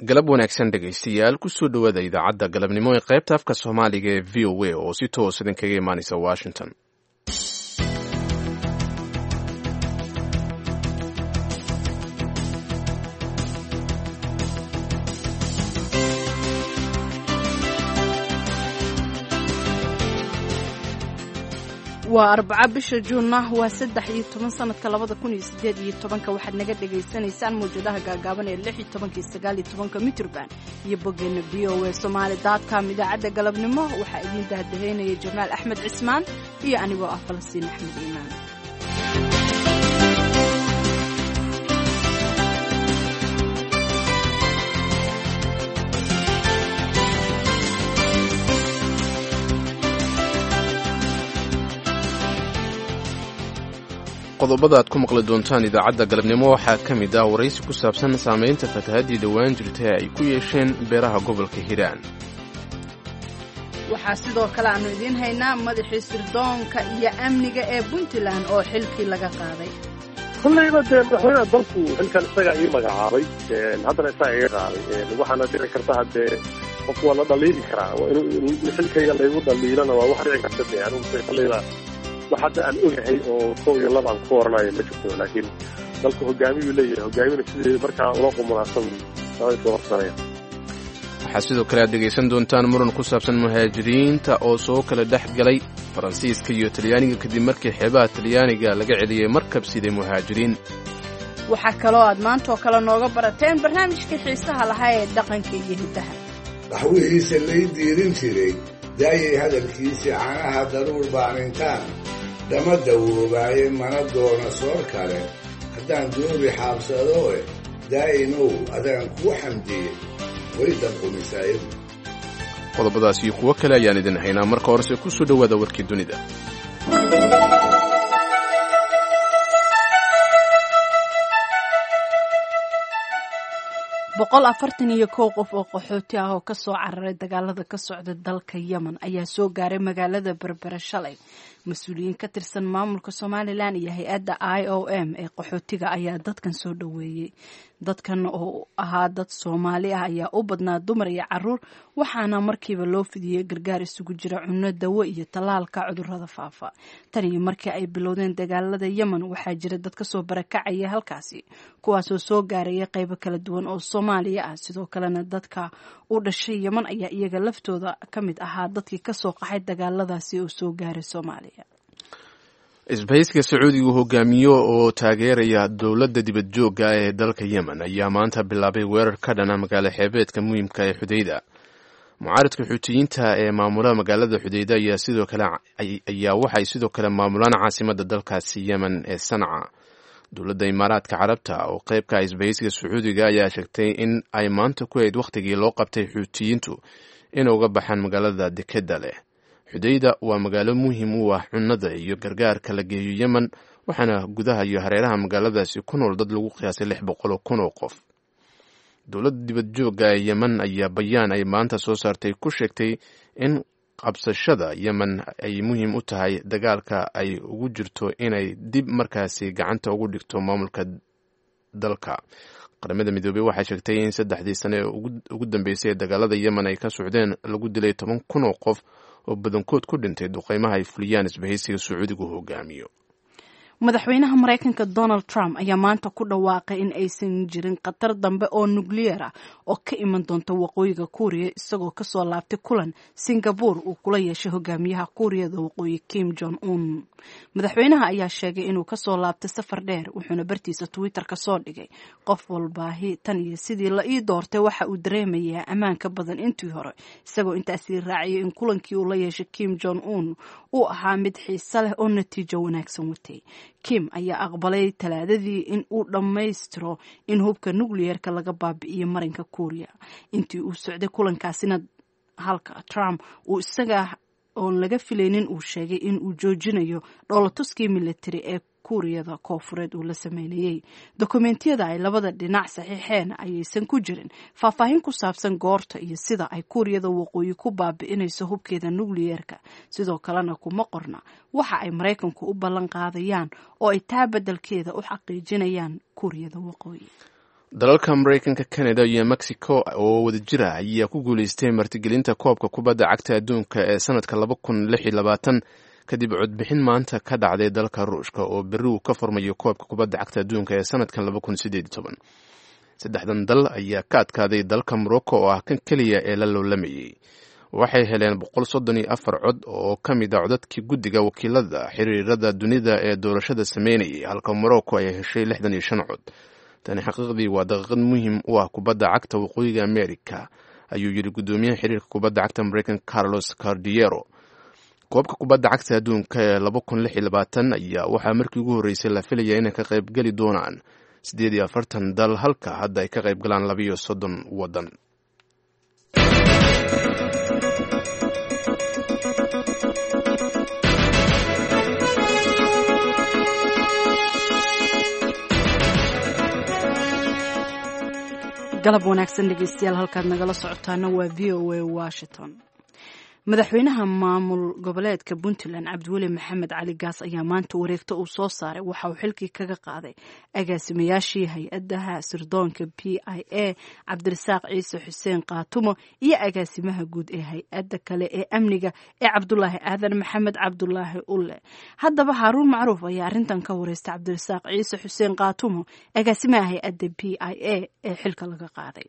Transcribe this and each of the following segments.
galab wanaagsan dhegaystayaal kusoo dhowaada idaacadda galabnimo ee qaybta afka soomaaliga ee v o a oo si toos idinkaga imaanaysa washington waa arbaca bisha juunna waa saddex iyo toban sanadka labada kun iyo sideed iyo tobanka waxaad naga dhagaysanaysaan mawjadaha gaagaaban ee lix iyo tobanka sagaal iyo tobanka mitrban iyo boggeena v o a somaali dotcom idaacadda galabnimo waxaa idiin dahdaheynaya jamaal axmed cismaan iyo anigoo ah falastiin axmed iimaan qodobada aad ku maqli doontaan idaacadda galabnimo waxaa ka mid ah waraysi ku saabsan saamaynta fatahaddii dhowaan jirtay ay ku yeesheen beeraha gobolka hiiraan waxaa sidoo kale aannu idiin haynaa madaxii sirdoonka iyo amniga ee puntland oo xilkii laga qaaday kollayba dee madaxweynaha dalku xilkan isagaa ii magacaabay haddana isagaa iga qaaday waxaana dhici karta haddee qofku waa la dhaliili karaa in xilkayga laygu dhaliilana waa wax dhici karta de anigu kollayba wax hadda aan ogahay oo kow iyo laba aan ku oranayo ma jirto laakiin dalku hogaamiyuu leeyahay hogaamina sidii markaa loo qumunaadsan soo horsanaya waxaa sidoo kale aad dhegaysan doontaan muran ku saabsan muhaajiriinta oo soo kala dhex galay faransiiska iyo talyaaniga kadib markii xeebaha talyaaniga laga celiyey markab siday muhaajiriin waxaa kaloo aad maantaoo kale nooga barateen barnaamijkii xiisaha lahaa ee dhaqanka iyo hiddaha dhaxwihiisa lay diirin jiray daayay hadalkiisii canaha daruur baanintaan dama dawoobaayay mana doona soor kale haddaan doobi xaabsadooe daa'inow adaan kuu xamdiyey way danqumisaayadu qodobadaas iyo kuwo kale ayaan idin haynaa marka horese ku soo dhowaada warkii dunida boqol afartan iyo kow qof oo qaxooti ah oo ka soo cararay dagaalada ka socda dalka yemen ayaa soo gaaray magaalada berbera shalay mas-uuliyiin ka tirsan maamulka somalilan iyo hay-adda i o m ee qaxootiga ayaa dadkan soo dhoweeyey dadkan oo ahaa dad soomaali ah ayaa u badnaa dumar iyo caruur waxaana markiiba loo fidiyey gargaar isugu jira cunno dawo iyo tallaalka cudurrada faafa tan iyo markii ay bilowdeen dagaalada yemen waxaa jira dad kasoo barakacaya halkaasi kuwaasoo soo gaaraya qaybo kala duwan oo soomaaliya ah sidoo kalena dadka u dhashay yemen ayaa iyaga laftooda ka mid ahaa dadkii kasoo qaxay dagaaladaasi oo soo gaaray soomaaliya isbahayska sacuudigu hogaamiyo oo taageeraya dowladda dibad joogga ee dalka yemen ayaa maanta bilaabay weerar ka dhana magaalo xeebeedka muhiimka ee xudeyda mucaaradka xuutiyiinta ee maamula magaalada xudeyda ayaa sidoo kale ayaa waxay sidoo kale maamulaan caasimadda dalkaasi yemen ee sanca dowladda imaaraadka carabta oo qeybka isbahaysiga sacuudiga ayaa sheegtay in ay maanta ku hayd wakhtigii loo qabtay xuutiyiintu inay uga baxaan magaalada dekeda leh xudeyda waa magaalo muhiim u ah cunnada iyo gargaarka la geeyo yemen waxaana gudaha iyo hareeraha magaaladaasi ku nool dad lagu qiyaasay lix boqol oo kun oo qof dowladda dibad joogga ee yemen ayaa bayaan ay maanta soo saartay ku sheegtay in qabsashada yemen ay muhiim u tahay dagaalka ay ugu jirto inay dib markaasi gacanta ugu dhigto maamulka dalka qaramada midoobey waxay sheegtay in saddexdii sane ee ugu dambeysay ee dagaalada yemen ay ka socdeen lagu dilay toban kun oo qof oo badankood ku dhintay duqeymaha ay fuliyaan isbahaysiga sacuudigu hogaamiyo madaxweynaha maraykanka donald trump ayaa maanta ku dhawaaqay in aysan jirin khatar dambe oo nukliyeer ah oo ka iman doonta waqooyiga kuuriya isagoo kasoo laabtay kulan singabore uu kula yeeshay hogaamiyaha kuuriyada waqooyi kim jong un madaxweynaha ayaa sheegay inuu kasoo laabtay safar dheer wuxuuna bartiisa twitter ka soo dhigay qof walbaahi tan iyo sidii la ii doortay waxa uu dareemayaa ammaan ka badan intii hore isagoo intaasii raaciyay in kulankii uu la yeeshay kim jong un uu ahaa mid xiise leh oo natiijo wanaagsan watay kim ayaa aqbalay talaadadii in uu dhammaystiro in hubka nukliyeerka laga baabi'iyo marinka kuuriya intii uu socday kulankaasina halka trump uu isaga oon laga filaynin uu sheegay in uu joojinayo dhoolatuskii militari ee kuuriyada koofureed uu la sameynayey dokumentiyada ay labada dhinac saxiixeen ayaysan ku jirin faahfaahin ku saabsan goorta iyo sida ay kuuriyada waqooyi ku baabi'inayso hubkeeda nukliyeerka sidoo kalena kuma qorna waxa ay maraykanku u ballan qaadayaan oo ay taa beddelkeeda u xaqiijinayaan kuuriyada waqooyi dalalka mareykanka canada iyo mexico oo wada jira ayaa ku guuleystay martigelinta koobka kubadda cagta adduunka ee sanadka laba kun lix iyo labaatan kadib codbixin maanta ka dhacday dalka ruushka oo berri uu ka furmayo koobka kubadda cagta adduunka ee sanadkan laba kun sideed iyo toban saddexdan dal ayaa ka adkaaday dalka morocco oo ah kan keliya ee la loolamayey waxay heleen boqol soddon iyo afar cod oo ka mid a codadkii guddiga wakiilada xiriirada dunida ee doorashada sameynayay halka morocco ay heshay lixdan iyo shan cod tani xaqiiqdii waa daqiiqad muhiim u ah kubadda cagta waqooyiga america ayuu yidhi guddoomiyaha xiriirka kubadda cagta mareykanka carlos cardiero koobka kubadda cagta adduunka ee laba kun lix iyo labaatan ayaa waxaa markii ugu horreysay la filaya inay ka qayb geli doonaan siddeed iyo afartan dal halka hadda ay ka qayb galaan labaiyo soddon waddan galab wanaagsan dhegeystayaal halkaad nagala socotaana waa v o a washington madaxweynaha maamul goboleedka puntland cabdiweli maxamed cali gaas ayaa maanta wareegto uu soo saaray waxa uu xilkii kaga qaaday agaasimayaashii hay-adaha sirdoonka p i a cabdirasaaq ciise xuseen kaatumo iyo agaasimaha guud ee hay-adda kale ee amniga ee cabdulaahi aadan maxamed cabdulaahi ulle haddaba haaruun macruuf ayaa arrintan ka wareystay cabdirasaaq ciise xuseen kaatumo agaasimaha hay-adda p i a ee xilka laga qaaday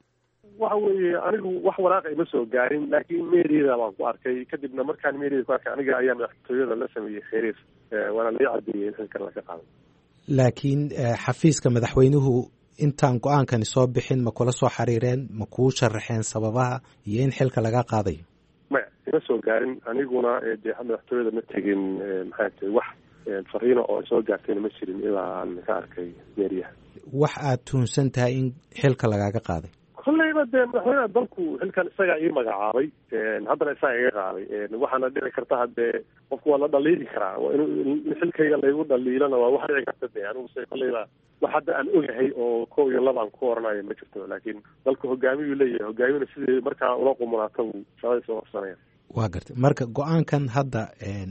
waxa weeye anigu wax waraaqa ima soo gaarin laakiin meeriyada baan ku arkay kadibna markaan meeriyada ku arkay aniga ayaa madaxtooyada la sameeyey kheyriis waana lai cadeeyey in xilkan laga qaado laakiin xafiiska madaxweynuhu intaan go-aankani soo bixin ma kula soo xiriireen ma kuu sharaxeen sababaha iyo in xilka laga qaadayo maya ima soo gaarin aniguna dee madaxtooyada ma tegin maxay tahay wax fariino oo soo gaartayna ma jirin ilaa aan ka arkay meeriyaha wax aad tuhunsan tahay in xilka lagaaga qaaday kolleyba dee madaxweynaha dalku xilkan isagaa ii magacaabay haddana isaga iga qaaday waxaana dhici karta haddee qofku waa la dhaliili karaa in xilkayga laygu dhaliilana waa wax dhici karta de anigu se kolleyba wax hadda aan ogahay oo kow iyo laba aan ku oranayo ma jirto laakiin dalku hogaamiyuu leeyahay hogaamiyuna sidii markaa ula qumunaata buu shaqadii soo qabsanaya waa gartay marka go-aankan hadda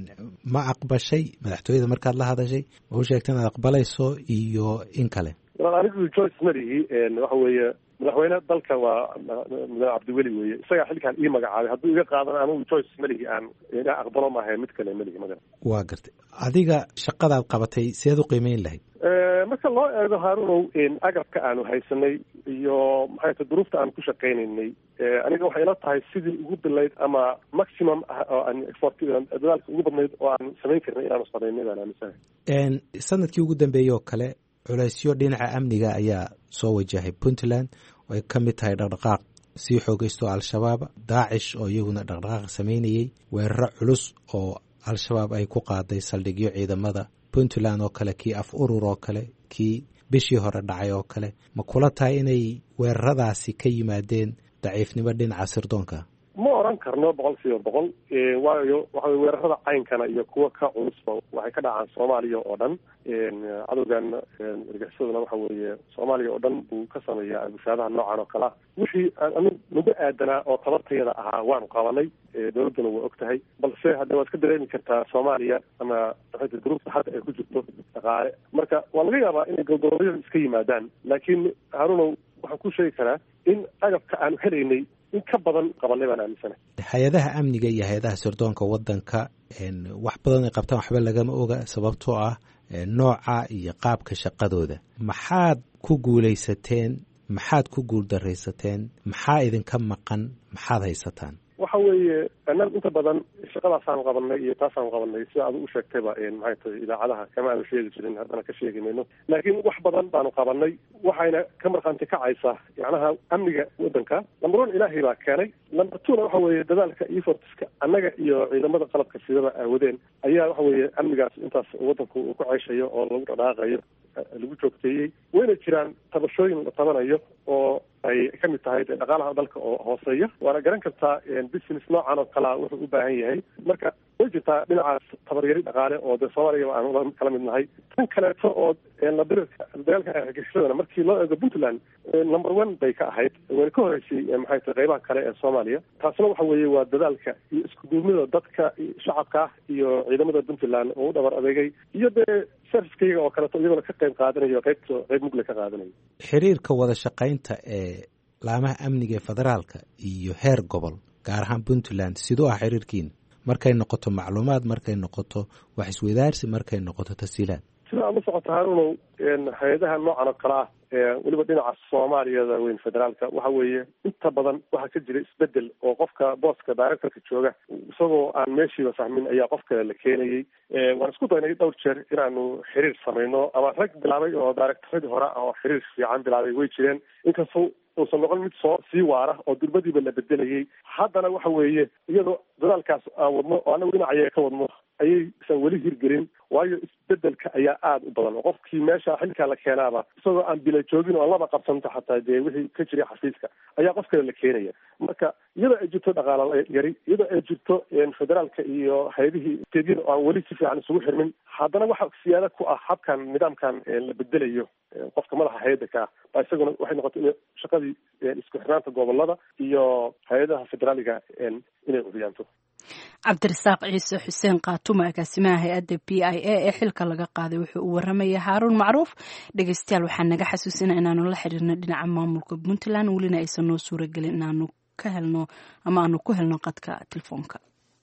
ma aqbashay madaxtooyada markaad la hadashay ma u sheegta inaad aqbalayso iyo in kale anigu joyce malihi waxa weeye madaxweyne dalka waa madax cabdiweli weeye isagaa xilkaan ii magacaabay hadduu iga qaadan anigu joyce malihi aan ina aqbalo maahayn mid kale malihi maga waa gartay adiga shaqadaad qabatay seed u qiimeyn lahayd marka loo eego haarunow agabka aanu haysanay iyo maxay ta duruufta aan ku shaqaynaynay aniga waxay ila tahay sidii ugu bilayd ama maximum ah oo aan effort dadaalka ugu badnayd oo aan samayn karnay inaanu samaynay baan aaminsanahay sanadkii ugu dambeeyey oo kale culeysyo dhinaca amniga ayaa soo wajahay puntland oo ay ka mid tahay dhaqdhaqaaq sii xoogaysto al-shabaab daacish oo iyaguna dhaqdhaqaaq sameynayey weeraro culus oo al-shabaab ay ku qaaday saldhigyo ciidamada puntland oo kale kii af urur oo kale kii bishii hore dhacay oo kale ma kula tahay inay weeraradaasi ka yimaadeen daciifnimo dhinaca sirdoonka ma oran karno boqol kiiba boqol waayo waxawey weerarada caynkana iyo kuwa ka culusba waxay ka dhacaan soomaaliya oo dhan cadowgan argaxisaduna waxa weeye soomaaliya oo dhan buu ka sameeyaa bushaadaha noocan oo kale ah wixii anu nagu aadanaa oo tabartayada ahaa waanu qabanay dowladduna waa og tahay balse hadda waad ka dareemi kartaa soomaaliya ama maxayta duruufta hadda ay ku jirto dhaqaale marka waa laga yaabaa inay goldoloodyada iska yimaadaan laakiin harunow waxaan ku sheegi karaa in agabka aanu helaynay in ka badan qabanay baan aaminsana hay-adaha amniga iyo hay-adaha sirdoonka waddanka wax badan ay qabtaan waxba lagama oga sababtoo ah nooca iyo qaabka shaqadooda maxaad ku guulaysateen maxaad ku guuldaraysateen maxaa idinka maqan maxaad haysataan waxa weeye annaga inta badan shaqadaasaan qabanay iyo taasaan qabanay sida adu u sheegtayba maxay tahay idaacadaha kama aanu sheegi jirin haddana ka sheegi mayno laakiin wax badan baanu qabanay waxayna ka markhaanti kacaysaa macnaha amniga waddanka number one ilaahay baa keenay number twona waxa weeye dadaalka efortska annaga iyo ciidamada qalabka sidaba aawadeen ayaa waxa weeye amnigaas intaas waddanku uu ku ceyshayo oo lagu dhadhaaqayo lagu joogteeyey wayna jiraan tabashooyin la tabanayo oo ay ka mid tahay dee dhaqaalaha dalka oo hooseeya waana garan kartaa business noocan oo kalea wuxuu u baahan yahay marka way jirtaa dhinacaas tabaryari dhaqaale oo dee soomaaliya aan kala mid nahay tan kaleeto oo ladirka dagaalka argagixisadana markii loo eego puntland number one bay ka ahayd wayna ka horeysay maxay tahay qeybaha kale ee soomaaliya taasna waxa weeye waa dadaalka iyo isku duubnida dadka shacabka iyo ciidamada puntland oo u dhabar adeegay iyo dee servicekayga oo kaleeto iyagona ka qayb qaadanayo qaybta qayb mugle ka qaadanayo xiriirka wada shaqaynta ee laamaha amniga ee federaalka iyo heer gobol gaar ahaan puntland siduu ah xiriirkiina markay noqoto macluumaad markay noqoto wax iswadaarsi markay noqoto tasiilaad sida aad la socota harunow hay-adaha noocan oo kale ah weliba dhinaca soomaaliyada weyn federaalka waxa weeye inta badan waxaa ka jira isbedel oo qofka booska directorka jooga isagoo aan meeshiiba fahmin ayaa qof kale la keenayay waan isku daynay dhowr jeer inaanu xiriir samayno ama rag bilaabay oo directoradii hore oo xiriir fiican bilaabay way jireen inkastoo uusan noqon mid soo sii waara oo durbadiiba la bedelayay haddana waxa weeye iyadoo dadaalkaas aan wadno oo anagu dhinacaya ka wadno ayaysan weli hirgelin waayo isbedelka ayaa aada u badan oo qofkii meesha xilkaa la keenaaba isagoo aan bila joogin oo aan laba qabsanto xataa dee wixii ka jiray xafiiska ayaa qof kale la keenaya marka iyadoo ay jirto dhaqaala yari iyadoo ay jirto federaalka iyo hay-adihii steedyada oo aan weli si fiican isugu xirmin haddana waxa siyaada ku ah habkan nidaamkan la bedelayo qofka madaxa hay-adda ka ah baa isaguna waxay noqotay in shaqadii isku xirnaanta gobolada iyo hay-adaha federaaliga inay udiyaanto cabdirasaaq ciise xuseen kaatumo agaasimaha hay-adda b i a ee xilka laga qaaday wuxuu u waramaya haaruun macruuf dhegeystayaal waxaa naga xasuusina inaanu la xiriirno dhinaca maamulka puntland welina aysan noo suuragelin inaanu ka helno ama aanu ku helno qadka telefoonka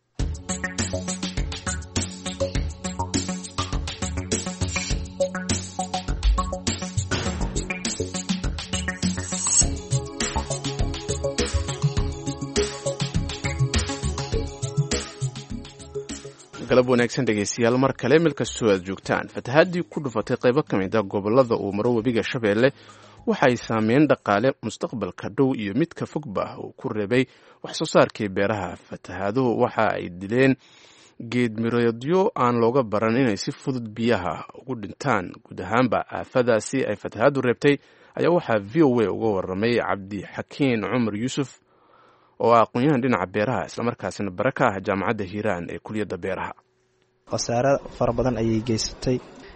galab wanaagsan dhegeystayaal mar kale meel kastoo aad joogtaan fatahaadii ku dhufatay qaybo ka mid a gobolada uu maro webiga shabeelle waxay saameyn dhaqaale mustaqbalka dhow iyo midka fogba uu ku reebay wax soo saarkii beeraha fatahaaduhu waxa ay dileen geedmireedyo aan looga baran inay si fudud biyaha ugu dhintaan guud ahaanba aafadaasi ay fatahaadu reebtay ayaa waxaa v o a uga waramay cabdixakiin cumar yuusuf oo ah aqoon-yahan dhinaca beeraha islamarkaasina bare ka ah jaamacadda hiiraan ee kuliyadda beeraha khasaare fara badan ayay geysatay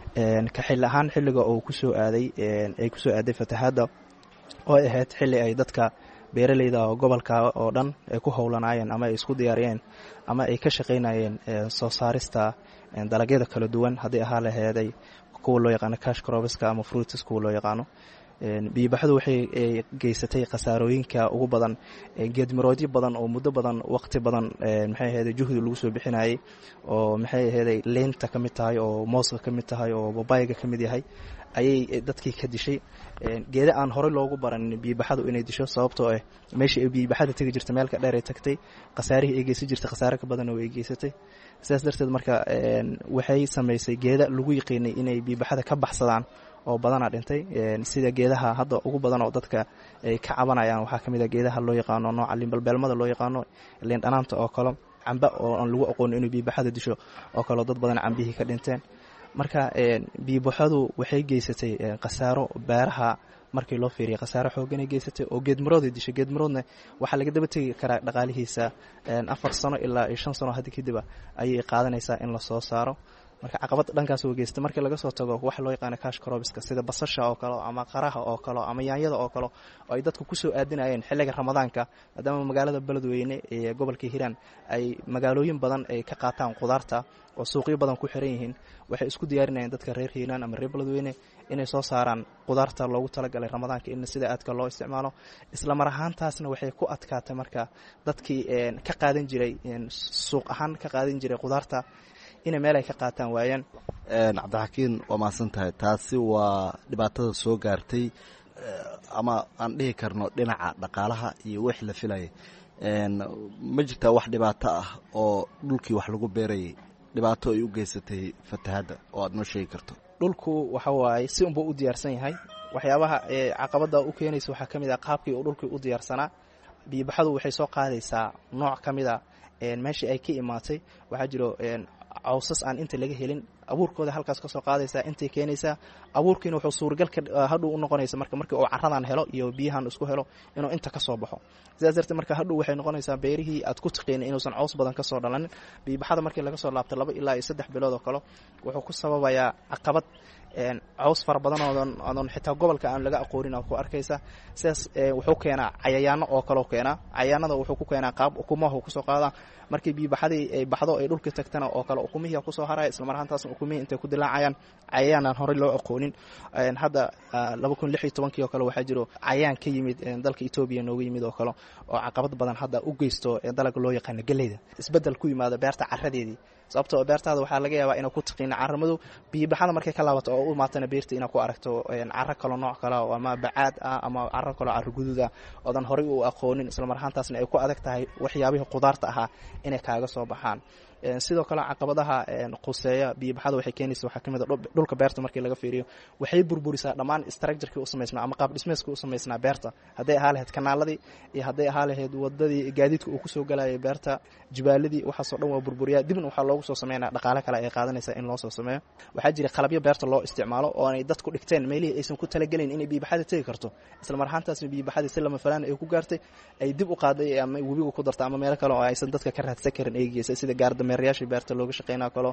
ka xil ahaan xilliga uu kusoo aaday ay kusoo aaday fatahaadda oo ay ahayd xilli ay dadka beeraleyda oo gobolka oo dhan ay ku howlanaayeen ama ay isku diyaariyeen ama ay ka shaqaynayeen soo saarista dalagyada kala duwan haddii ahaa laheeday kuwa loo yaqaano cash crobiska ama fruitis kuwa loo yaqaano biyobaxdu waxay geysatay khasaarooyinka ugu badan geedmiroodyo badan oo muddo badan waqti badan maxay ahayde juhdi lagu soo bixinayay oo maxay ahayday leynta ka mid tahay oo mooska ka mid tahay oo babayga ka mid yahay ayay dadkii ka dishay geeda aan horey loogu baran biyobaxadu inay disho sababtoo ah meesha ay biyobaxada tegi jirta meelka dheer ay tagtay khasaarihii ay geysan jirtay khasaare ka badan oo ay geysatay sidaas darteed marka waxay samaysay geeda lagu yiqiinay inay biyobaxada ka baxsadaan oo badanaa dhintay sida geedaha hadda ugu badan oo dadka ay ka cabanayaan waxaa ka mid a geedaha loo yaqaano nooca liinbalbeelmada loo yaqaano liindhanaanta oo kale camba oo aan lagu aqoono inuu biyobaxada disho oo kaleo dad badan cambihii ka dhinteen marka biyobaxadu waxay geysatay khasaaro beeraha markii loo fiiriya khasaaro xooganay geysatay oo geedmarooday dishay geedmaroodna waxaa laga daba tegi karaa dhaqaalihiisa afar sano ilaa iyo shan sano haddi kadiba ayay qaadanaysaa in lasoo saaro marka caqabad dhankaas oo geystay markii laga soo tago waxa loo yaqaana cash crobiska sida basasha oo kale ama qaraha oo kale ama yaanyada oo kale oo ay dadku kusoo aadinayeen xilliga ramadaanka maadaama magaalada beledweyne ee gobolka hiiraan ay magaalooyin badan ay ka qaataan qudaarta oo suuqyo badan ku xiran yihiin waxay isku diyaarinayeen dadka reer hiiraan ama reer beledweyne inay soo saaraan qudaarta loogu talagalay ramadaanka in sida aadka loo isticmaalo isla mar ahaantaasna waxay ku adkaatay marka dadkii ka qaadan jiray suuq ahaan ka qaadan jiray qudaarta inay meel ay ka qaataan waayaan cabdixakiin waa mahadsan tahay taasi waa dhibaatada soo gaartay ama aan dhihi karno dhinaca dhaqaalaha iyo wix la filayay ma jirtaa wax dhibaato ah oo dhulkii wax lagu beerayay dhibaato ay u geysatay fatahadda oo aad noo sheegi karto dhulku waxa waaye si unbuu u diyaarsan yahay waxyaabaha caqabada u keenaysa waxaa ka mid ah qaabkii uu dhulkii u diyaarsanaa biyobaxadu waxay soo qaadaysaa nooc ka mid a meeshii ay ka imaatay waxaa jiro cawsas aan inta laga helin abuurkooda halkaas kasoo qaadaysaa intay keenaysaa abuurkiina wuxuu suuragal ka hadhow u noqonaysa marka markii uu caradan helo iyo biyahan isku helo inuu inta kasoo baxo sidaas darteed marka hadhow waxay noqonaysaa beerihii aad ku tiqiina inuusan cows badan kasoo dhalanin biibaxada markii laga soo laabto laba ilaa iyo saddex bilood oo kale wuxuu ku sababayaa caqabad caws fara badan oodan odan xitaa gobolka aan laga aqoonin oo ku arkaysa sidaas wuxuu keenaa cayayaano oo kaleo keenaa cayayaanada wuxuu ku keenaa qaab ukumaha kusoo qaadaa markii biibaxadii ay baxdo ay dhulkii tagtana oo kale ukumihii kusoo haraya islamar ahaantaasna ukumihii intay ku dilaacayaan cayayaan aan horey loo aqoonin hadda laba kun lix iyo tobankii oo kale waxaa jiro cayayaan ka yimid dalka etoobiya nooga yimid oo kale oo caqabad badan hadda u geysto dalaga loo yaqaano geleyda isbedel ku yimaado beerta caradeedii sababtoo beertaada waxaa laga yaabaa inaa ku tiqiina caramadu biibaxada markay ka laabato oo u imaatana beerta inaa ku aragto caro kalo nooc kale ama bacaad ah ama caro kaloo caro guduud ah oodan horey u aqoonin islamar ahaantaasna ay ku adag tahay waxyaabihii qudaarta ahaa inay kaaga soo baxaan sidoo kale caqabadaha quseeya biibaxada waxay keenaysa waxaa kamid a dhulka beerta markii laga fiiriyo waxay burburisaa dhammaan structurkii u samaysnaa ama qaab dhismeeskii u samaysnaa beerta hadday ahaa lahayd kanaaladii iyo hadday ahaa lahayd wadadii gaadiidka uu kusoo galayay beerta jibaaladii waxaasoo dhan waa burburiyaa dibna waxaa loogu soo sameynaa dhaqaale kale ay qaadanaysaa in loo soo sameeyo waxaa jira qalabyo beerta loo isticmaalo oo ay dadku dhigteen meelihii aysan ku talagelin inay biibaxada tegi karto islamar ahaantaasna biibaxadii si lama falaan ay ku gaartay ay dib u qaaday ama webiga ku darta ama meelo kale oo aysan dadka ka raadsan karin ay geysay sida gaardame meeryaashii beerta looga shaqeynaa kalo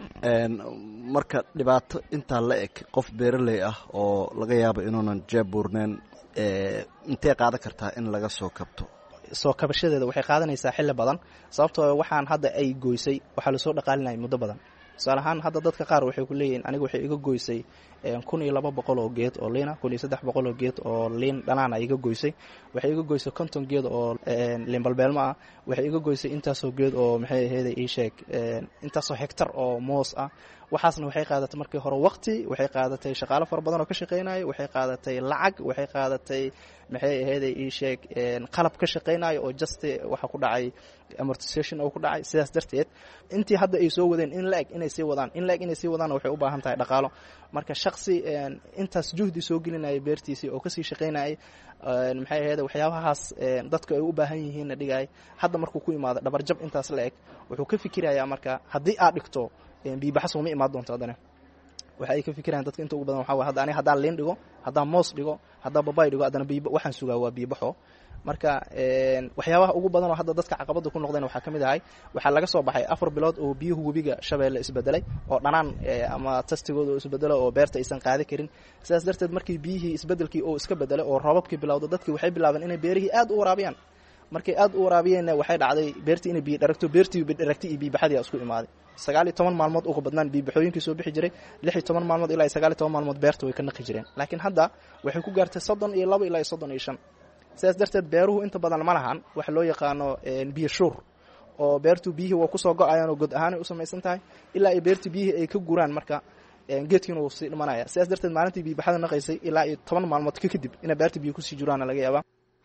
marka dhibaato intaa la eg qof beeraley ah oo laga yaabo inuunan jeebuurneen intee qaadan kartaa in laga soo kabto soo kabashadeeda waxay qaadanaysaa xilli badan sababtoo waxaan hadda ay goysay waxaa lasoo dhaqaalinaya muddo badan tusaale ahaan hadda dadka qaar waxay ku leeyihin aniga waxay iga goysay kun iyo laba boqol oo geed oo liina kun iyo saddex boqol oo geed oo liin dhanaana iga goysay waxay iga goysay konton geed oo liin balbeelmo ah waxay iga goysay intaasoo geed oo maxay aheeda ii sheeg intaasoo hegtar oo moos ah waxaasna waxay qaadatay markii hore waqti waxay qaadatay shaqaalo fara badan oo ka shaqeynayo waxay qaadatay lacag waxay qaadatay maxay aheeda ii sheeg qalab ka shaqeynayo oo just waxa ku dhacay amortisation oo ku dhacay sidaas darteed intii hadda ay soo wadeen in la-eg inay sii wadaan in la-eg inay sii wadaanna waxay u baahan tahay dhaqaalo marka shaksi intaas juhdi soo gelinayay beertiisii oo kasii shaqeynayay maxay aheyd waxyaabahaas dadku ay u baahan yihiinna dhigay hadda markuu ku imaado dhabarjab intaas la eg wuxuu ka fikirayaa marka haddii aad dhigto biibaxas uma imaan doonto haddana waxa ay ka fikirayaan dadka inta ugu badan waxa way hadda aniga haddaan liin dhigo haddaan moos dhigo haddaan babay dhigo haddana biib waxaan sugaa waa biibaxo marka waxyaabaha ugu badan oo hadda dadka caqabada ku noqdeen waxaa ka mid ahay waxaa laga soo baxay afar bilood oo biyuhu webiga shabeelle isbedelay oo dhanaan ama tastigooda oo isbedelo oo beerta aysan qaadi karin sidaas darteed markii biyihii isbedelkii oo iska bedelay oo roobabkii bilowda dadkii waxay bilaabeen inay beerihii aad u waraabiyaan markay aad u waraabiyeenna waxay dhacday beertii inay biyo dharagto beertii bidharagtay iyo biibaxadii isku imaaday sagaal iyo toban maalmood uga badnaan biibaxooyinkii soo bixi jiray lix iyo toban maalmood ilaa iyo sagaal iyo toban maalmood beerta way ka naqi jireen laakiin hadda waxay ku gaartay soddon iyo laba ilaa iyo soddon iyo shan sidaas darteed beeruhu inta badan ma lahan waxa loo yaqaano biyo shuur oo beertu biyihii waa kusoo go-ayaan oo god ahaanay u samaysan tahay ilaa iyo beertii biyihii ay ka guraan marka geedkiina wuu sii dhimanaya sidaas darteed maalintii biibaxada naqaysay ilaa iyo toban maalmood ka kadib inay beerta biyo kusii juraana laga yaabaa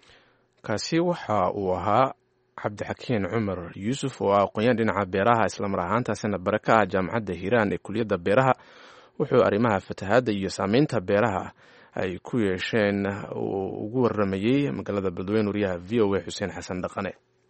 kaasi waxa uu ahaa cabdixakiin cumar yuusuf oo ah aqoon-yaan dhinaca beeraha islamar ahaantaasina bare ka ah jaamacadda hiiraan ee kuliyadda beeraha wuxuu arrimaha fatahaadda iyo saameynta beeraha ay ku yeesheen uu ugu waramayey magaalada beledweyne wariyaha v o a xuseen xasan dhaqane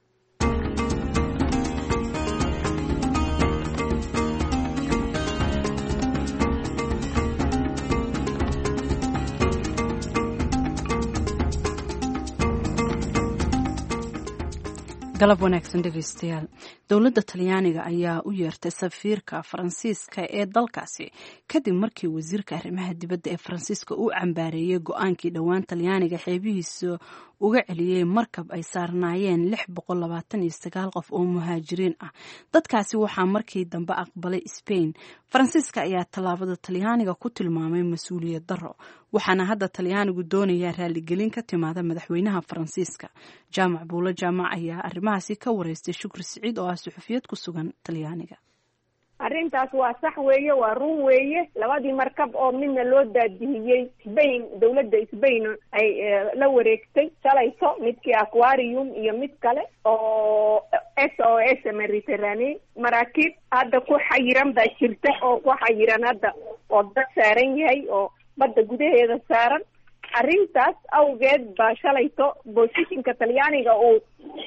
galab wanaagsan dhegeystayaal dowladda talyaaniga ayaa u yeertay safiirka faransiiska ee dalkaasi kadib markii wasiirka arrimaha dibadda ee faransiiska uu cambaareeyey go-aankii dhowaan talyaaniga xeebihiisa uga celiyey markab ay saarnaayeen lix boqol labaatan iyo sagaal qof oo muhaajiriin ah dadkaasi waxaa markii dambe aqbalay sbain faransiiska ayaa tallaabada talyaaniga ku tilmaamay mas-uuliyad darro waxaana hadda talyaanigu doonayaa raaligelin ka timaada madaxweynaha faransiiska jaamac buulo jaamac ayaa arrimahaasi ka wareystay shukri siciid oo ah suxufiyad ku sugan talyaaniga arrintaas waa sax weeye waa run weeye labadii markab oo midna loo daadihiyey sbain dawladda sbain ay la wareegtay shalayto midkii aquarium iyo mid kale oo s o s mediterranee maraakiib hadda ku xayiran baa jirta oo ku xayiran hadda oo dad saaran yahay oo badda gudaheeda saaran arrintaas awgeed baa shalayto bosishinka talyaaniga uu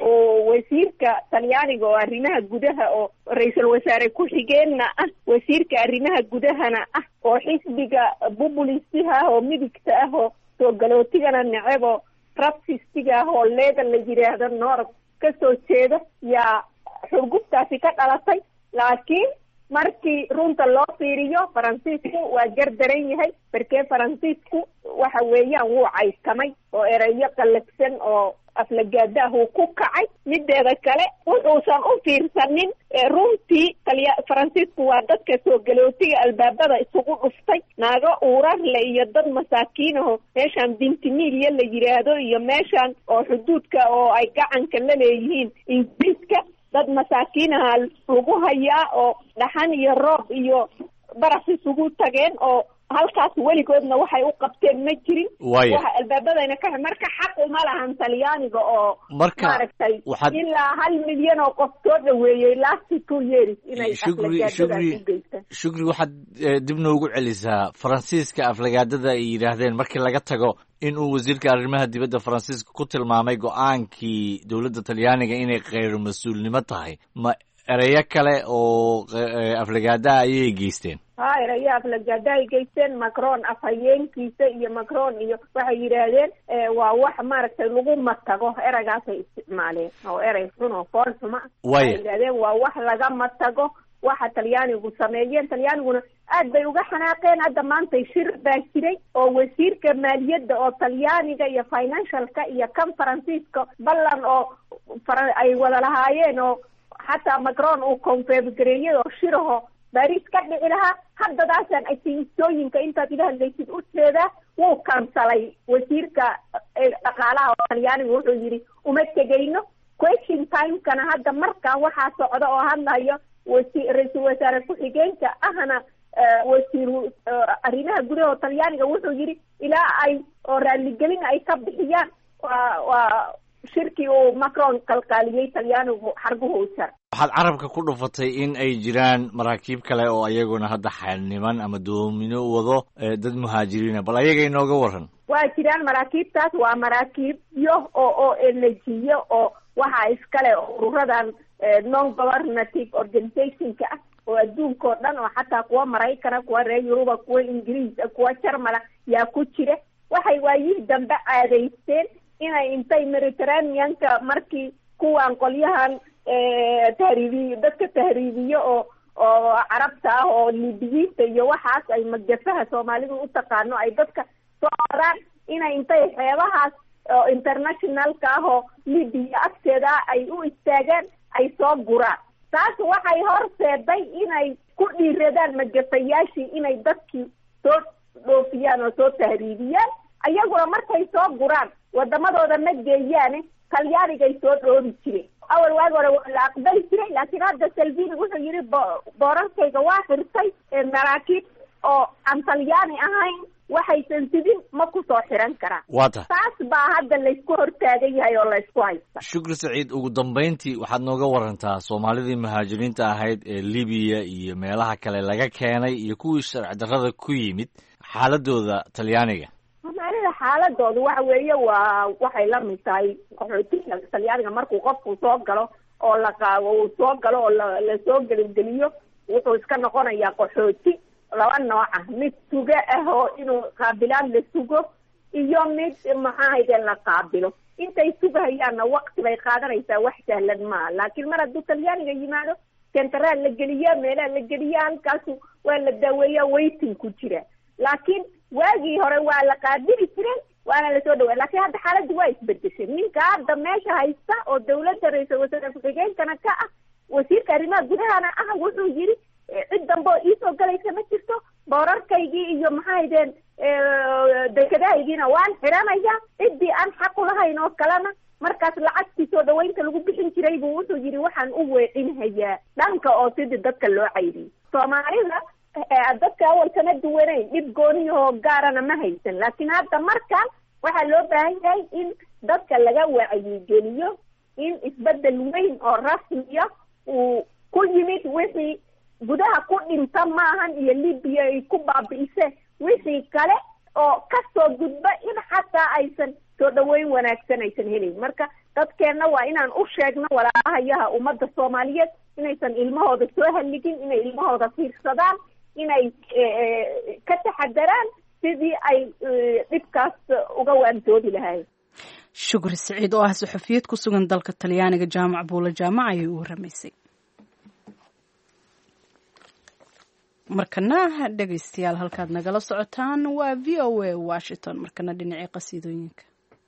uu wasiirka talyaaniga oo arrimaha gudaha oo ra-iisul wasaare ku-xigeenna ah wasiirka arrimaha gudahana ah oo xisbiga bubulistiha ah oo midigta ah oo soo galootigana neceb oo rabsistiga ah oo leega la yidhaahdo noorab ka soo jeeda yaa xurgubtaasi ka dhalatay laakiin markii runta loo fiiriyo faransiisku waa gardaran yahay barkee faransiisku waxa weeyaan wuu caysamay oo ereyo qallafsan oo aflagaadaah uu ku kacay mideeda kale wuxuusan u fiirsanin runtii talya faransiisku waa dadka soo galootiga albaabada isugu dhuftay naago uurarle iyo dad masaakiinaho meeshaan bintimiilya la yidhaahdo iyo meeshaan oo xuduudka oo ay gacanka la leeyihiin ingiriiska dad masaakiinaha lagu hayaa oo dhaxan iyo roob iyo baraf isugu tageen oo halkaas weligoodna waxay u qabteen ma jirin Waaya. waxa albaabadayna ka marka xaq uma lahan talyaaniga oo Marka maaragtay waxaad- ilaa hal milyan oo qof soo dhaweeyey last two years inay shukri aflagaadadaas shukri u geystaan shukri waxaad eh, dib noogu celisaa faransiiska aflagaadada ay yidhaahdeen markii laga tago in uu wasiirka arrimaha dibadda faransiiska ku tilmaamay go-aankii dowladda talyaaniga inay kheyr mas-uulnimo tahay ma ereyo kale oo eh, aflagaada ayay geysteen ha erayo aflagaada ay geysteen macron afhayeenkiisa iyo macron iyo waxay yidhaahdeen eh, waa wax maaragtay lagu matago ereygaasay isticmaaleen oo erey xun oo fool xuma ah. Waaya. waxay yidhahdeen waa wax laga matago waxa talyaanigu sameeyeen talyaaniguna aad bay uga xanaaqeen hadda maantay shir baa jiray oo wasiirka maaliyadda oo talyaaniga iyo financialka iyo kan faransiiska ballan oo fara- ay wada lahaayeen oo xataa macron uu confeebgareeyay oo shiraho baris ka dhici lahaa haddadaasaan asiistooyinka intaad ila hadlaysid u jeedaa wuu kansalay wasiirka eh, dhaqaalaha oo talyaaniga wuxuu yidhi uma tegayno question timekana hadda markaa waxaa socda oo hadlayo wasi ra-iisul wasaare ku-xigeenka ahna eh, wasiiru eh, arrimaha gudaha oo talyaaniga wuxuu yidhi ilaa ay oo raaligelin ay ka bixiyaan waa waa shirkii uu macron qalqaaliyey talyaanigu xarguhu u jar waxaad carabka ku dhufatay in ay jiraan maraakiib kale oo ayaguna hadda xaniman ama doomino wado eh, dad muhaajiriina bal ayaga inooga waran waa jiraan maraakiibtaas waa maraakiibyo oo oo elejiyo oo waxaa iskale ururadan eh, non governative organizationka ah oo adduunka oo dhan oo xataa kuwa maraykana kuwa reer yuruba kuwa ingiriisa kuwa jarmala yaa ku jira waxay waayihii dambe caadaysteen inay intay mediterraneanka markii kuwan qolyahan eh, tahriibiy dadka tahriibiyo oo oo carabta ah oo libiyiinta iyo waxaas ay magafaha soomaalidu u taqaano ay dadka soo oraan inay intay xeebahaas oo internationalka ah oo libiya agteeda ah ay u istaagaan ay soo guraan taas waxay horseeday inay ku dhiiradaan magafayaashii inay dadkii soo dhoofiyaan oo soo tahriibiyaan ayaguna markay soo guraan wadamadooda ma geeyaane talyaanigay soo dhoobi jireen awal waagi hore waa la aqbali jiray laakiin hadda salvini wuxuu yidhi bo- boorarkayga waa xirtay ee maraakiib oo aan talyaani ahayn waxaysan sidin ma ku soo xiran karaan waa tahay taas baa hadda laysku hortaagan yahay oo laysku haysta shukri saciid ugu dambayntii waxaad nooga warantaa soomaalidii muhaajiriinta ahayd ee libiya iyo meelaha kale laga keenay iyo kuwii sharci darrada ku yimid xaaladooda talyaaniga soomaalida xaaladoodu waxa weeye waa waxay la mid tahay qaxootiga talyaaniga markuu qofku soo galo oo la qaabo uu soo galo oo la lasoo gelingeliyo wuxuu iska noqonayaa qaxooti laba nooc ah mid sugo ah oo inuu qaabilaan la sugo iyo mid maxaahayde la qaabilo intay sugahayaanna wakti bay qaadanaysaa wax sahlan maaha laakiin mar hadduu talyaaniga yimaado sentaraal la geliya meelaha la geliya halkaasu waa la daaweeya waiting ku jira laakiin waagii hore waa la qaabili jiray waana lasoo dhawaa laakiin hadda xaaladdu waa isbedeshay ninka hadda meesha haysta oo dawladda ra-iisul wasaare ku-xigeenkana ka ah wasiirka arrimaha gudahana ah wuxuu yidhi eh, cid dambe oo iisoo galaysa ma jirto boorarkaygii iyo maxahaydeen dekedahaygiina waan xiranaya ciddii aan xaq ulahayn oo kalena markaas lacagtii soo dhaweynta lagu bixin jiray buu wuxuu yidhi waxaan u weecinhayaa dhanka oo sidii dadka loo cayriyey soomaalida eh, dadka awal kama duwanayn dhib gooniyahoo gaarana ma haysan laakiin hadda markaan waxaa loo baahan yahay in dadka laga wacyigeliyo in isbedel weyn oo rasmiya uu ku yimid wixii gudaha ku dhinta maahan iyo libiya ay ku baabi'ise wixii kale oo kasoo gudba in xataa aysan soo dhaweyn wanaagsan aysan helayn marka dadkeenna waa inaan u sheegno walaalahayaha ummadda soomaaliyeed inaysan ilmahooda soo halligin inay ilmahooda fiirsadaan inay ka taxadaraan sidii ay dhibkaas uga waantoobi lahaayeen shukri siciid oo ah saxufiyad ku sugan dalka talyaaniga jaamac buula jaamac ayay u waramaysay markana dhegaystayaal halkaad nagala socotaan waa v o a washington markana dhinacii qasiidooyinka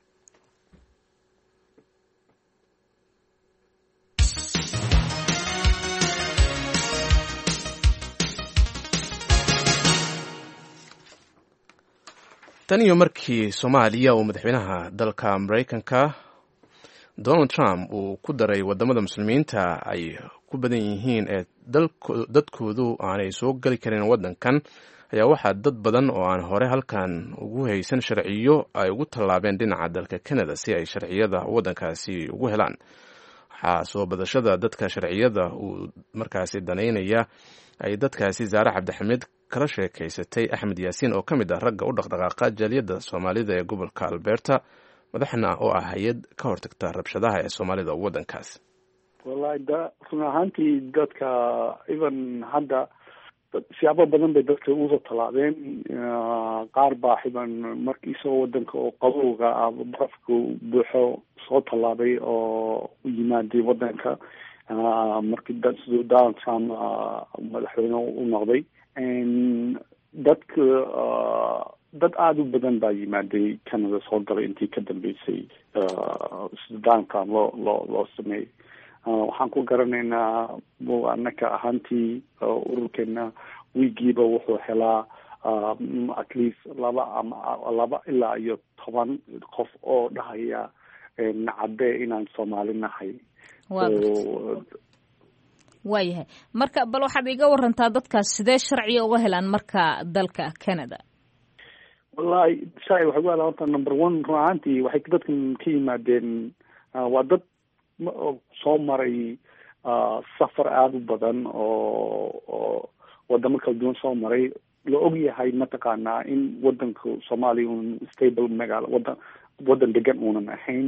tan iyo markii soomaaliya uu madaxweynaha dalka maraykanka donald trump uu ku daray wadamada muslimiinta ay ku badan yihiin ee dadkoodu aanay soo geli karin wadankan ayaa waxaa dad badan oo aan hore halkan ugu haysan sharciyo ay ugu tallaabeen dhinaca dalka canada si ay sharciyada wadankaasi ugu helaan waxaa soo badashada dadka sharciyada uu markaasi danaynaya ay dadkaasi zaare cabdixamiid kala sheekaysatay axmed yaasiin oo ka mid ah ragga u dhaqdhaqaaqa jaaliyadda soomaalida ee gobolka alberta madaxna oo ah hay-ad ka hortagta rabshadaha ee soomaalida waddankaas wallahi da run ahaantii dadka even hadda siyaabo badan bay dadka usoo tallaabeen qaar baa xiban markii isagoo wadanka oo qabowga ah barafka buuxo soo tallaabay oo u yimaaday wadanka markii siduu donald trump madaxweyne u noqday dadka dad aada u badan baa yimaaday canada soo galay intii ka dambeysay sida donald trump loo loo loo sameeyey waxaan ku garanaynaa anaka ahaantii ururkeena wiigiiba wuxuu helaa at least laba ama laba ilaa iyo toban qof oo dhahaya nacade inaan soomaali nahay waayahay marka bal waxaad iga warantaa dadkaas sidee sharciga uga helaan marka dalka canada wallahi sharci waxay ku helaan horta number one run ahaantii waxay dadkan ka yimaadeen waa dad soo maray safar aada u badan oo oo wadamo kala duwan soo maray la og yahay mataqaanaa in wadanka soomaaliya un stable magaalo wadan wadan degan uunan ahayn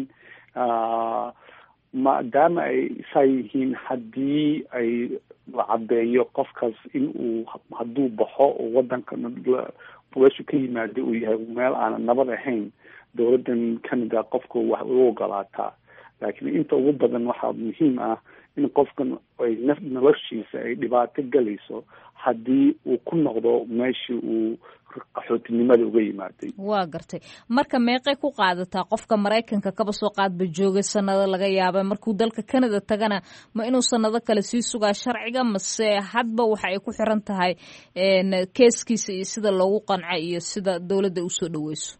maadaama ay saa yihiin haddii ay la caddeeyo qofkaas in uu hadduu baxo oo wadanka meeshu ka yimaada uu yahay meel aanan nabad ahayn dowladdan canada qofka wax u ogolaataa laakiin inta ugu badan waxaa muhiim ah in qofkan ay noloshiisa ay dhibaato galayso haddii uu ku noqdo meeshii uu qaxootinimada uga yimaaday waa gartay marka meeqay ku qaadataa qofka maraykanka kaba soo qaadba joogay sanado laga yaaba markuu dalka canada tagana ma inuu sanado kale sii sugaa sharciga mase hadba waxa ay ku xiran tahay keeskiisa iyo sida loogu qanco iyo sida dowladda usoo dhaweyso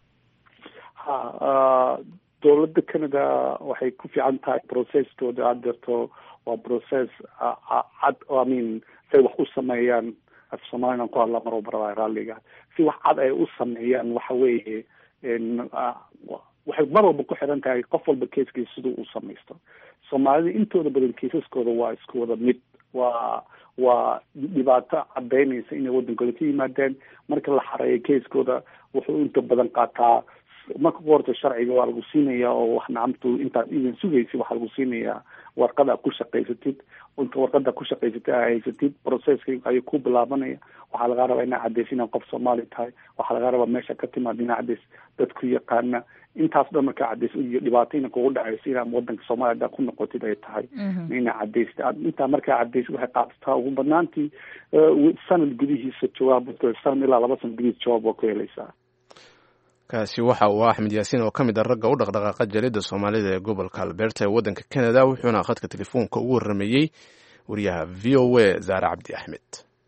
ha dowladda canada waxay ku fiican tahay processkooda aad jirto waa process cad i mean say wax u sameeyaan af soomalian ku hadla mar barada raalliga si wax cad ay u sameeyaan waxa weeye waxay mar walba ku xiran tahay qof walba keeskiisa siduu u samaysto soomaalida intooda badan keisaskooda waa isku wada mid waa waa dhibaato cadaynaysa inay wadankooda ka yimaadeen marka la xareeyo keiskooda wuxuu inta badan qaataa marka ku horta sharciga waa lagu siinaya oo wax nacamtu intaad idan sugaysid waxaa lagu siinayaa warqad aad ku shaqaysatid inta warqada ku shaqaysatid aa haysatid processka ayuu ku bilaabanaya waxaa lagaa rabaa inaa cadeysa inaad qof soomaali tahay waxaa lagaa rabaa meesha ka timaad inaa cadeys dadku yaqaana intaas dhan markaa cadeys iyo dhibaato ina kugu dhacayso inaa wadanka soomaaliya hadaa ku noqotid ay tahay inaa cadeysta intaa markaa cadeys waxay qaadataa ugu badnaantii sanad gudihiisa jawaab sanad ilaa laba sanad gudihiisa jawaab waa ku helaysaa kaasi waxa uu axmed yaasiin oo ka mid ah ragga u dhaqdhaqaaqa jaaliyadda soomaalida ee gobolka alberta ee waddanka canada wuxuuna khadka telefoonka ugu warrameeyey wariyaha v o a zaare cabdi axmed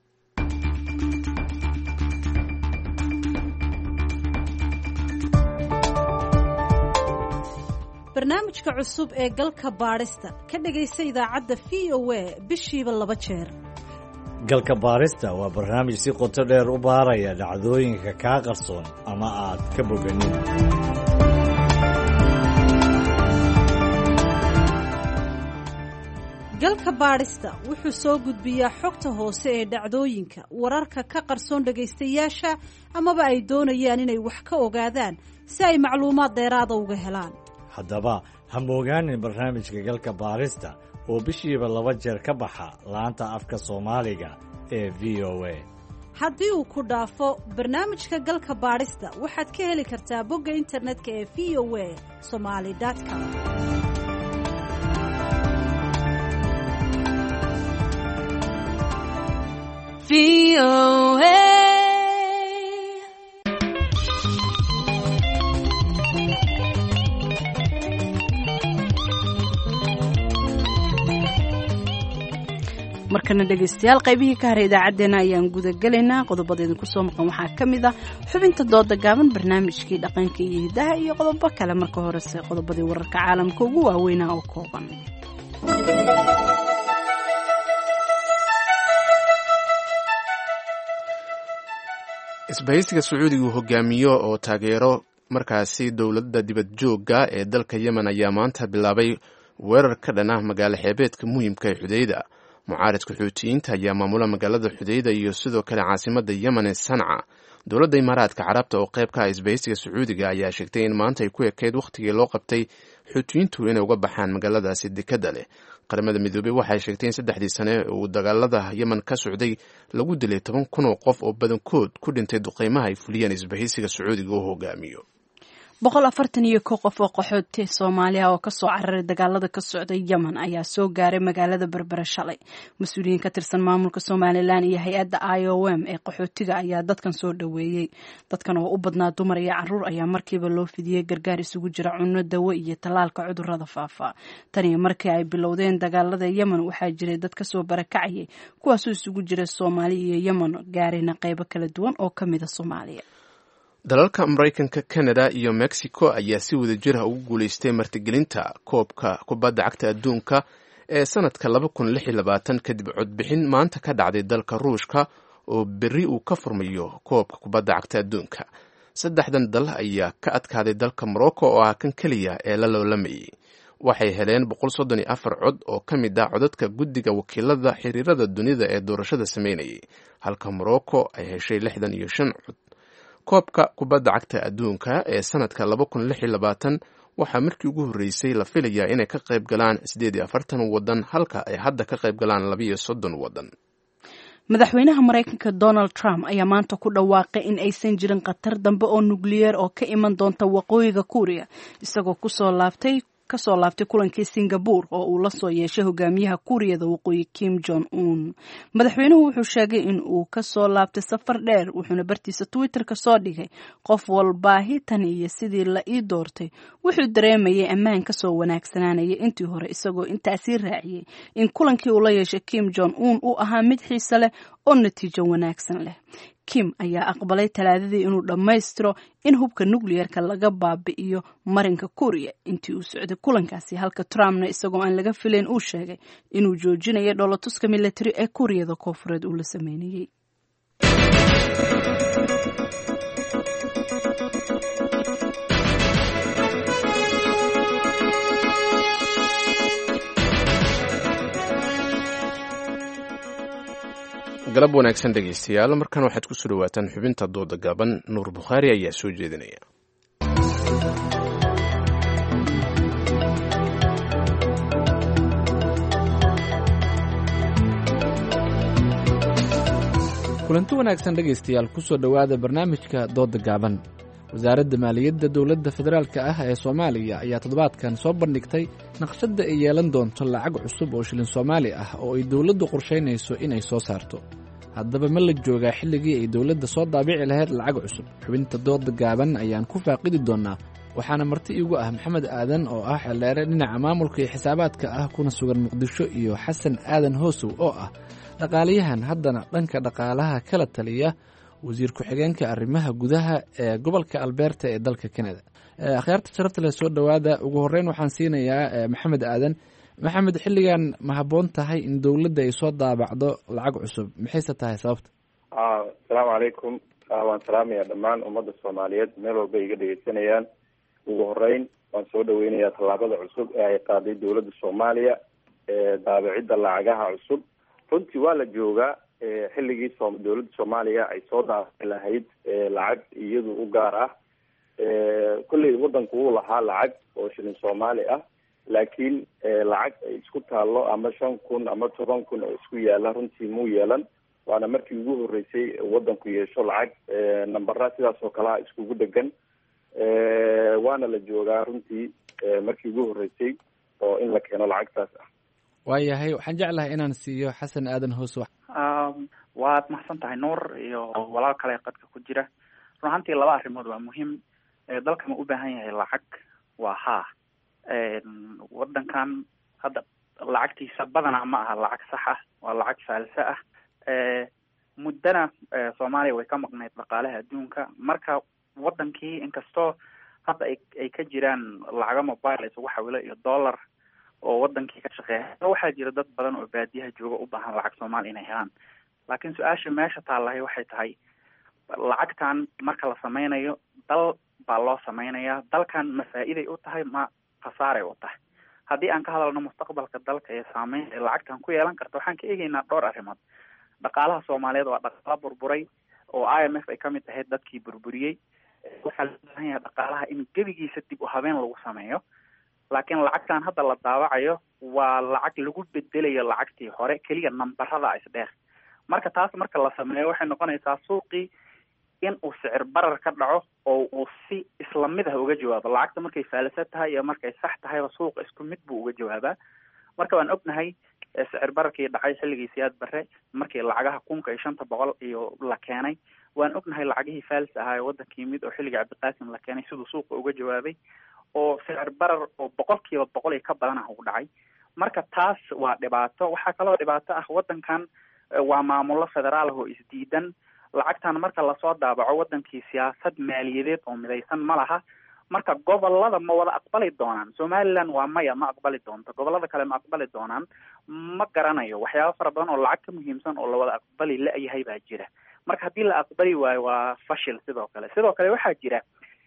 barnaamijka cusub ee galka baadhista ka dhegaysa idaacadda v o a bishiiba laba jeer galka baarista waa barnaamij si qoto dheer u baaraya dhacdooyinka kaa qarsoon ama aad ka boganin galka galka baadhista wuxuu soo gudbiyaa xogta hoose ee dhacdooyinka wararka ka qarsoon dhagaystayaasha amaba ay doonayaan inay wax ka ogaadaan si ay macluumaad dheeraada uga helaan haddaba ha moogaanin barnaamijka galka baarista oo bishiiba laba jeer ka baxa laanta afka soomaaliga ee v o a haddii uu ku dhaafo barnaamijka galka baadhista waxaad ka heli kartaa bogga internetka ee v o a somaali com markana dhegaystayaal qaybihii ka haray idaacaddeenna ayaan gudagelaynaa qodobada idinku soo maqan waxaa ka mid ah xubinta dooda gaaban barnaamijkii dhaqanka iyo hidaha iyo qodobo kale marka horese qodobadii wararka caalamka ugu waaweynaa oo kooban isbahaysiga sacuudiga uu hogaamiyo oo taageero markaasi dowladda dibad joogga ee dalka yemen ayaa maanta bilaabay weerar ka dhan ah magaalo xeebeedka muhiimka ee xudeyda mucaaridka xuutiyiinta ayaa maamula magaalada xudeyda iyo sidoo kale caasimada yemen ee sanca dowladda imaaraadka carabta oo qayb ka ah isbahaysiga sacuudiga ayaa sheegtay in maanta ay ku ekeyd wakhtigii loo qabtay xuutiyiintu inay uga baxaan magaaladaasi dekada leh qaramada midoobey waxay sheegtay in saddexdii sane uu dagaalada yemen ka socday lagu dilay toban kun oo qof oo badankood ku dhintay duqeymaha ay fuliyeen isbahaysiga sacuudiga oo hogaamiyo boqol afartan iyo kow qof oo qaxooti soomaaliya oo kasoo cararay dagaalada ka socday yemen ayaa soo gaaray magaalada berbere shalay mas-uuliyiin ka tirsan maamulka somalilan iyo hay-adda i o m ee qaxootiga ayaa dadkan soo dhoweeyey dadkan oo u badnaa dumar iyo caruur ayaa markiiba loo fidiyey gargaar isugu jira cunno dawo iyo tallaalka cudurada faafa tan iyo markii ay bilowdeen dagaalada yemen waxaa jiray dad kasoo barakacayay kuwaasoo isugu jira soomaali iyo yemen gaarayna qeybo kala duwan oo kamida soomaaliya dalalka maraykanka canada iyo mexico ayaa si wada jir ah ugu guulaystay martigelinta koobka kubadda cagta adduunka ee sanadka laba kun lix iyo labaatan kadib codbixin maanta ka dhacday dalka ruushka oo berri uu ka furmayo koobka kubadda cagta adduunka saddexdan dal ayaa ka adkaaday dalka morocco oo ah kan keliya ee la loolamayay waxay heleen boqol soddon iyo afar cod oo ka mid ah codadka guddiga wakiilada xiriirada dunida ee doorashada sameynayay halka morocco ay heshay lixdan iyo shan cod koobka kubadda cagta adduunka ee sanadka laba kun lix iyo labaatan waxaa markii ugu horreysay la filayaa inay ka qayb galaan siddeed iyo afartan waddan halka ay hadda ka qayb galaan labiiyo soddon waddan madaxweynaha maraykanka donald trump ayaa maanta ku dhawaaqay in aysan jirin khatar dambe oo nukliyeer oo ka iman doonta waqooyiga kuuriya isagoo kusoo laabtay kasoo laabtay kulankii singabore oo uu la soo yeeshay hogaamiyaha kuuriyada waqooyi kim jong un madaxweynuhu wuxuu sheegay in uu kasoo laabtay safar dheer wuxuuna bartiisa twitter-ka soo dhigay qof walbaahi tan iyo sidii la ii doortay wuxuu dareemayay ammaan kasoo wanaagsanaanaya intii hore isagoo intaasii raaciyey in kulankii uu la yeeshay kim jong un uu ahaa mid xiise leh oo natiijo wanaagsan leh kim ayaa aqbalay talaadadii inuu dhammaystiro in hubka nukliyeerka laga baabi'iyo marinka kuuriya intii uu socday kulankaasi halka trumpna isagoo aan laga filayn uu sheegay inuu joojinayo dhoolatuska militari ee kuuriyada koofureed uu la sameynayey galab wanaagsan dhegaystayaal markan waxaad kusoo dhawaataan xubinta dooda gaaban nuur bukhaari ayaa soo jeedinaya kulanti wanaagsan dhegaystayaal kusoo dhowaada barnaamijka dooda gaaban wasaaradda maaliyadda dowladda federaalka ah ee soomaaliya ayaa toddobaadkan soo bandhigtay naqshadda ay yeelan doonto lacag cusub oo shilin soomaali ah oo ay dowladdu qorshaynayso inay soo saarto haddaba ma la joogaa xilligii ay dowladda soo daabici lahayd lacag cusub xubinta dooda gaaban ayaan ku faaqidi doonnaa waxaana marti iigu ah maxamed aadan oo ah xeldheere dhinaca maamulka iyo xisaabaadka ah kuna sugan muqdisho iyo xasan aadan hoosow oo ah dhaqaaliyahan haddana dhanka dhaqaalaha kala taliya wasiir ku-xigeenka arrimaha gudaha ee gobolka albeerta ee dalka canada akhyaarta sharafta leh soo dhowaada ugu horeyn waxaan siinayaa maxamed aadan maxamed xilligan ma habboon tahay in dowladda ay soo daabacdo lacag cusub maxayse tahay sababta asalaamu calaykum waan salaamaya dhammaan ummadda soomaaliyeed meel walba iga dhegeysanayaan ugu horeyn waan soo dhaweynayaa tallaabada cusub ee ay qaaday dowladda soomaaliya daabicidda lacagaha cusub runtii waa la joogaa xilligii so dowladda soomaaliya ay soo daabici lahayd lacag iyadu u gaar ah kolley wadanku wuu lahaa lacag oo shilin soomaali ah laakiin lacag ay isku taallo ama shan kun ama toban kun oo isku yaala runtii muu yeelan waana markii ugu horreysay wadanku yeesho lacag nambara sidaas oo kale ah iskugu dhegan waana la joogaa runtii markii ugu horreysay oo in la keeno lacagtaas ah waayahay waxaan jeclahay inaan siiyo xasan aadan hoos waad mahadsan tahay nuur iyo walaal kale qadka ku jira run ahantii laba arrimood waa muhiim dalka ma u baahan yahay lacag waa haa wadankan hadda lacagtiisa badanaa ma aha lacag sax ah waa lacag faalse ah muddana soomaaliya way ka maqnayd dhaqaalaha adduunka marka wadankii inkastoo hadda ay ay ka jiraan lacago mobile isugu xawilo iyo dollar oo wadankii ka shaqeeya waxaa jira dad badan oo baadiyaha jooga u baahan lacag soomaaliya inay helaan laakiin su-aasha meesha taallahay waxay tahay lacagtan marka la sameynayo dal baa loo sameynaya dalkan ma faa-iday u tahay ma khasaaray u tahay haddii aan ka hadalno mustaqbalka dalka ee saameyn ee lacagtan ku yeelan karta waxaan ka eegeynaa dhowr arrimood dhaqaalaha soomaaliyeed waa dhaqaalo burburay oo i m f ay kamid ahayd dadkii burburiyey waxaa loo baahan yahay dhaqaalaha in gebigiisa dib u habeen lagu sameeyo laakiin lacagtan hadda la daawacayo waa lacag lagu bedelayo lacagtii hore keliya nambarada isdheer marka taas marka la sameeyo waxay noqonaysaa suuqii in uu sicir barar ka dhaco oo uu si isla mid ah uga jawaabo lacagta markay faalisa tahay iyo markay sax tahayba suuqa isku mid buu uga jawaabaa marka waan ognahay sicir bararkii dhacay xilligii siyaad bare markii lacagaha kunka iyo shanta boqol iyo la keenay waan ognahay lacagihii faalis ahaa ee waddanka yimid oo xilligii cabdiqaasim la keenay siduu suuqa uga jawaabay oo sicir barar oo boqolkiiba boqol iyo ka badan ah u dhacay marka taas waa dhibaato waxaa kaloo dhibaato ah waddankan waa maamulo federaal ah oo isdiidan lacagtan marka lasoo daabaco wadankii siyaasad maaliyadeed oo midaysan ma laha marka gobolada ma wada aqbali doonaan somaliland waa maya ma aqbali doonto gobolada kale ma aqbali doonaan ma garanayo waxyaaba fara badan oo lacag ka muhiimsan oo lawada aqbali la-yahay baa jira marka haddii la aqbali waayo waa fashil sidoo kale sidoo kale waxaa jira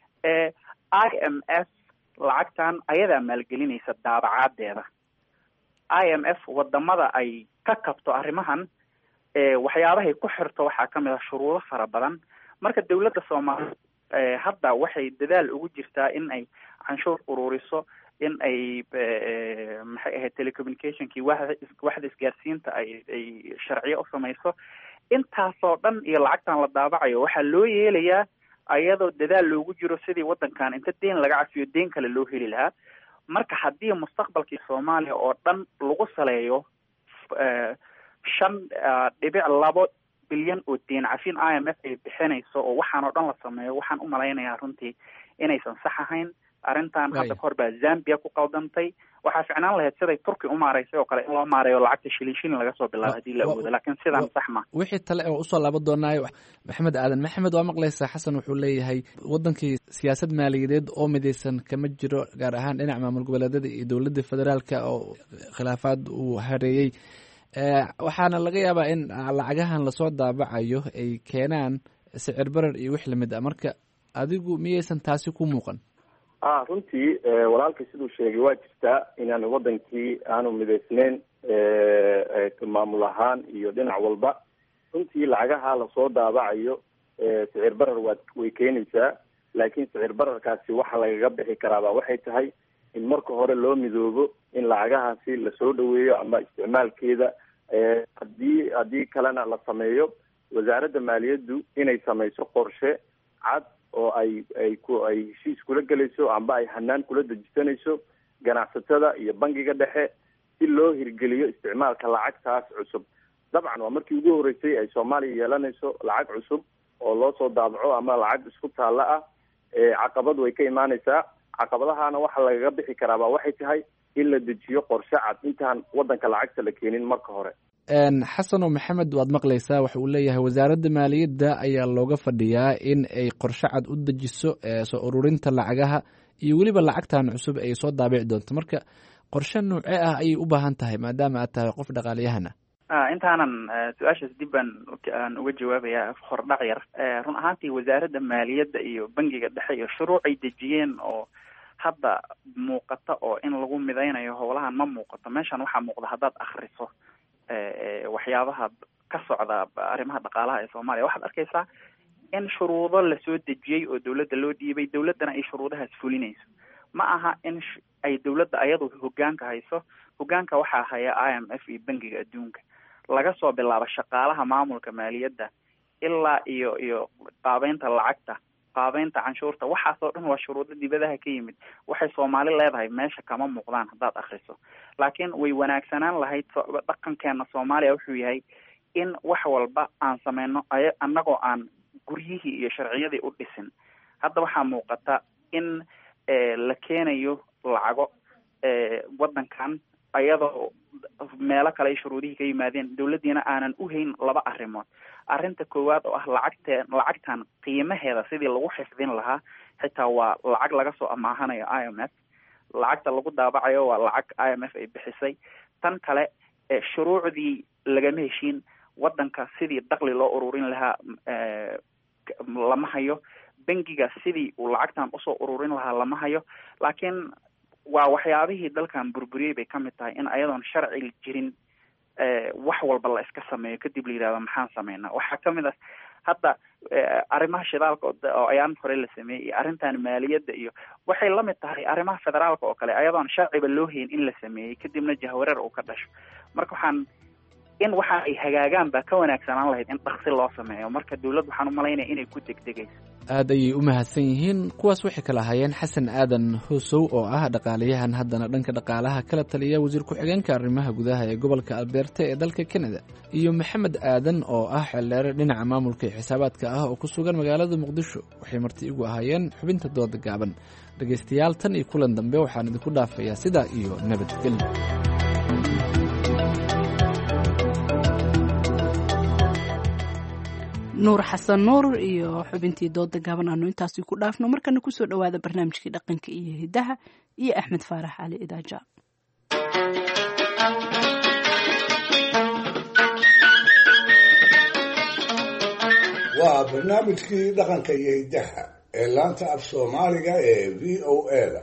i m f lacagtan ayadaa maalgelinaysa daabacaadeeda i m f wadamada ay ka kabto arrimahan waxyaabahay ku xirto waxaa kamid ah shuruudo fara badan marka dawladda soomaaliya hadda waxay dadaal ugu jirtaa in ay canshuur ururiso in ay maxay ahayd telecommunicationkii waxda waxda isgaarsiinta ay ay sharciyo u samayso intaasoo dhan iyo lacagtan la daabacayo waxaa loo yeelayaa ayadoo dadaal loogu jiro sidii waddankan inta deen laga cafiyo deen kale loo heli lahaa marka haddii mustaqbalkii soomaaliya oo dhan lagu saleeyo shan dhibic labo bilyan oo deen cafin i m f ay bixinayso oo waxaan oo dhan la sameeyo waxaan u malaynayaa runtii inaysan sax ahayn arrintan hadda kahor baa zambia ku qaldantay waxaa ficnaan lahayd siday turki u maaraysay oo kale in loo maareeyo lacagta shilin shilin laga soo bilaabo hadii la awoodo laakiin sidaan sax ma wixii tale oo usoo laaban doonaayo maxamed aadan maxamed waa maqlaysaa xasan wuxuu leeyahay wadankii siyaasad maaliyadeed oo midaysan kama jiro gaar ahaan dhinaca maamul goboleedyada iyo dowladda federaalka oo khilaafaad uu hareeyey waxaana laga yaabaa in lacagahan lasoo daabacayo ay keenaan sicir barar iyo wix lamid ah marka adigu miyaysan taasi ku muuqan a runtii walaalkay siduu sheegay waa jirtaa inaan wadankii aanu midaysneyn maamul ahaan iyo dhinac walba runtii lacagaha lasoo daabacayo sicir barar waa way keenaysaa laakiin sicir bararkaasi waxa lagaga bixi karaaba waxay tahay in marka hore loo midoobo in lacagahaasi lasoo dhaweeyo ama isticmaalkeeda hadii haddii kalena la sameeyo wasaaradda maaliyaddu inay samayso qorshe cad oo ay ay ku ay heshiis kula gelayso amba ay hanaan kula dejisanayso ganacsatada iyo bangiga dhexe si loo hirgeliyo isticmaalka lacagtaas cusub dabcan waa markii ugu horreysay ay soomaaliya yeelanayso lacag cusub oo loo soo daabaco ama lacag isku taalla ah caqabad way ka imaanaysaa caqabadahaana waxa lagaga bixi karaaba waxay tahay in la dejiyo qorshe cad intaan waddanka lacagta la keenin marka hore xasano maxamed waad maqlaysaa waxa uu leeyahay wasaaradda maaliyadda ayaa looga fadhiyaa in ay qorshe cad u dejiso soo ururinta lacagaha iyo weliba lacagtan cusub ay soo daabici doonto marka qorshe noocee ah ayay u baahan tahay maadaama aad tahay qof dhaqaaliyahana intaanan su-aashaas dib baan aan uga jawaabayaa hordhac yar run ahaantii wasaaradda maaliyadda iyo bangiga dhexe iyo shuruuc ay dejiyeen oo hadda muuqata oo in lagu midaynayo howlahan ma muuqato meeshan waxaa muuqda haddaad akriso waxyaabaha ka socda arrimaha dhaqaalaha ee soomaaliya waxaad arkaysaa in shuruudo lasoo dejiyey oo dowladda loo dhiibay dowladdana ay shuruudahaas fulinayso ma aha in ay dowladda ayadu hogaanka hayso hogaanka waxaa haya i m f iyo bangiga adduunka laga soo bilaabo shaqaalaha maamulka maaliyadda ilaa iyo iyo qaabeynta lacagta qaabeynta canshuurta waxaasoo dhan waa shuruudo dibadaha ka yimid waxay soomaali leedahay meesha kama muuqdaan haddaad akriso laakiin way wanaagsanaan lahayd dhaqankeena soomaaliya wuxuu yahay in wax walba aan sameyno ay annagoo aan guryihii iyo sharciyadii u dhisin hadda waxaa muuqata in la keenayo lacago waddankan ayadoo meelo kale ay shuruudihii ka yimaadeen dowladdiina aanan u hayn laba arrimood arrinta koowaad oo ah lacagte lacagtan qiimaheeda sidii lagu xifdin lahaa xitaa waa lacag laga soo amaahanayo i m f lacagta lagu daabacayo waa lacag i m f ay bixisay tan kale shuruucdii lagama heshiin waddanka sidii dakli loo ururin lahaa lama hayo bangiga sidii uu lacagtan usoo ururin lahaa lama hayo laakiin waa waxyaabihii dalkan burburiyey bay kamid tahay in ayadoon sharci jirin wax walba la iska sameeyo kadib la yidhahdo maxaan sameynaa waxaa kamid ah hadda arrimaha shidaalka oo ayaan hore la sameeyey iyo arrintan maaliyadda iyo waxay lamid tahay arrimaha federaalka oo kale ayadoon sharciba loo hayn in la sameeyey kadibna jahwareer uu ka dhasho marka waxaan in waxa ay hagaagaan baa ka wanaagsanaan lahayd in dhaksi loo sameeyo marka dowladd waxaan umalaynaya inay ku degdegayso aad ayay u mahadsan yihiin kuwaas waxay kala hayeen xasan aadan husow oo ah dhaqaalayahan haddana dhanka dhaqaalaha kala taliya wasiir ku-xigeenka arrimaha gudaha ee gobolka albeerte ee dalka kanada iyo maxamed aadan oo ah xeldheere dhinaca maamulka iyo xisaabaadka ah oo ku sugan magaalada muqdisho waxay marti igu ahaayeen xubinta dooda gaaban dhegaystayaal tan iyo kulan dambe waxaan idinku dhaafayaa sidaa iyo nabadgelyo nuur xasan nuur iyo xubintii dooda gaaban aanu intaasi ku dhaafno markana kusoo dhowaada barnaamijkii dhaqanka iyo hidaha iyo axmed faarax cali idaaja waa barnaamijkii dhaqanka iyo hidaha ee laanta af soomaaliga ee v o a da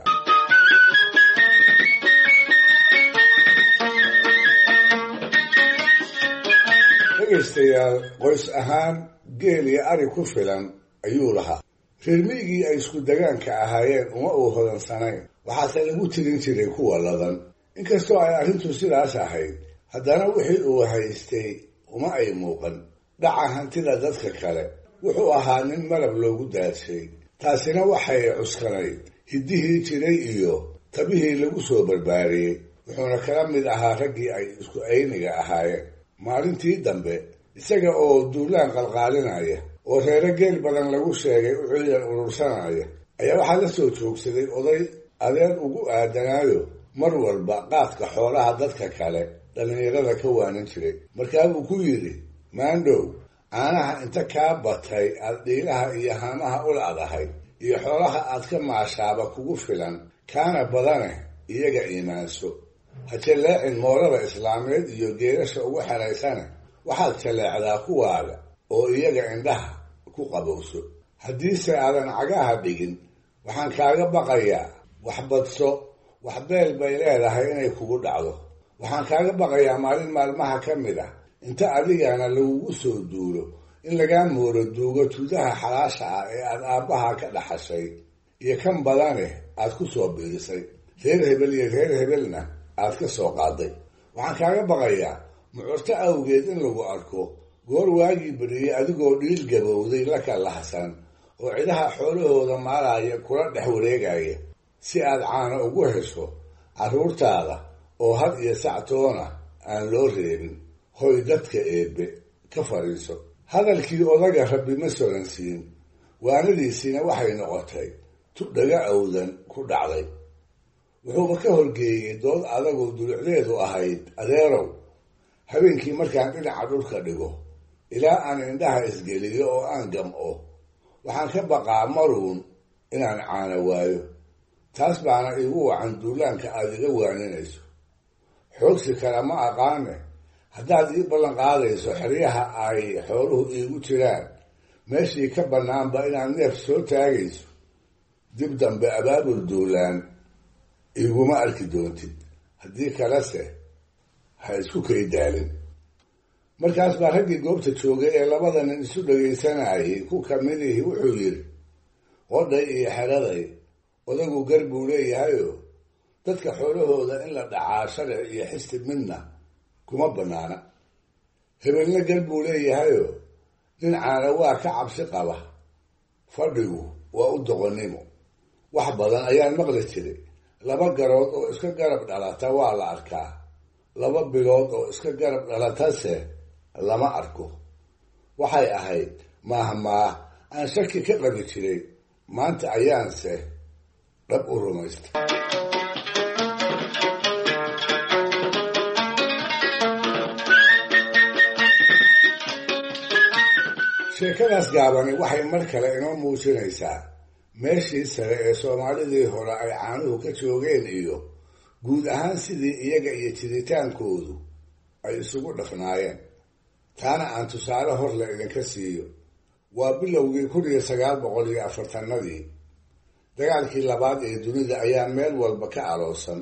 dhegaystayaal qoys ahaan geel iyo ari ku filan ayuu lahaa reer miygii ay isku degaanka ahaayeen uma uu hodansanayn waxaase lagu tirin jiray kuwa ladan inkastoo ay arrintu sidaas ahayd haddana wixii uu haystay uma ay muuqan dhaca hantida dadka kale wuxuu ahaa nin malab loogu daadshay taasina waxay cuskanayd hiddihii jiray iyo tabihii lagu soo barbaariyey wuxuuna kala mid ahaa raggii ay isku ayniga ahaayeen maalintii dambe isaga oo duulaan qalqaalinaya oo reero geel badan lagu sheegay u ciidan urursanaya ayaa waxaa la soo joogsaday oday adeer ugu aadanaayo mar walba qaadka xoolaha dadka kale dhallinyarada ka waanan jiray markaabuu ku yidhi maandhow caanaha inta kaa batay aad dhiilaha iyo haamaha u la'dahay iyo xoolaha aad ka maashaaba kugu filan kaana badane iyaga iimaanso ha jalleecin moorada islaameed iyo geelasha ugu xeraysane waxaad jalleecdaa kuwaaga oo iyaga indhaha ku qabowso haddiise aadan cagaha dhigin waxaan kaaga baqayaa wax badso wax beel bay leedahay inay kugu dhacdo waxaan kaaga baqayaa maalin maalmaha ka mid ah inta adigana lagugu soo duulo in lagaa mooro duugo tudaha xalaasha ah ee aad aabbaha ka dhaxashay iyo kan badane aad ku soo biirisay reer hebel iyo reer hebelna aad ka soo qaaday waxaan kaaga baqayaa mucurto awgeed in lagu arko goor waagii beriyey adigoo dhiil gabowday la kalahsan oo cidaha xoolahooda maalaya kula dhex wareegaya si aad caano ugu hesho carruurtaada oo had iyo sactoona aan loo reebin hoy dadka eebbe ka fadhiiso hadalkii odaga rabbi ma soransiin waanadiisiina waxay noqotay tu dhaga awdan ku dhacday wuxuuba ka horgeeyey dood adagoo dulucdeedu ahayd adeerow habeenkii markaan dhinaca dhulka dhigo ilaa aan indhaha isgeliyo oo aan gam'o waxaan ka baqaa maruun inaan caano waayo taas baana iigu wacan duulaanka aada iga waaninayso xoogsi kale ma aqaane haddaad ii ballan qaadayso xeryaha ay xooluhu iigu jiraan meeshii ka bannaanba inaad neef soo taagayso dib dambe abaabul duulaan iguma arki doontid haddii kalese ha isku kay daalin markaas baa raggii goobta joogay ee labada nin isu dhagaysanayay ku kamidihii wuxuu yidhi qodhay iyo xeraday odagu gar buu leeyahayoo dadka xoolahooda in la dhacaa sharci iyo xisib midna kuma bannaana hebelna gar buu leeyahayoo dhinacaana waa ka cabsi qaba fadhigu waa u doqonnimo wax badan ayaan maqli jiray laba garood oo iska garab dhalata waa la arkaa laba bilood oo iska garab dhalatase lama arko waxay ahayd maahmaah aan shaki ka qabi jiray maanta ayaanse dhab u rumaystay sheekadaas gaabani waxay mar kale inoo muujinaysaa meeshii sare ee soomaalidii hore ay caanuhu ka joogeen iyo guud ahaan sidii iyaga iyo jiritaankoodu ay isugu dhafnaayeen taana aan tusaale horle idinka siiyo waa bilowgii kun iyo sagaal boqol iyo afartanadii dagaalkii labaad ee dunida ayaa meel walba ka aloosan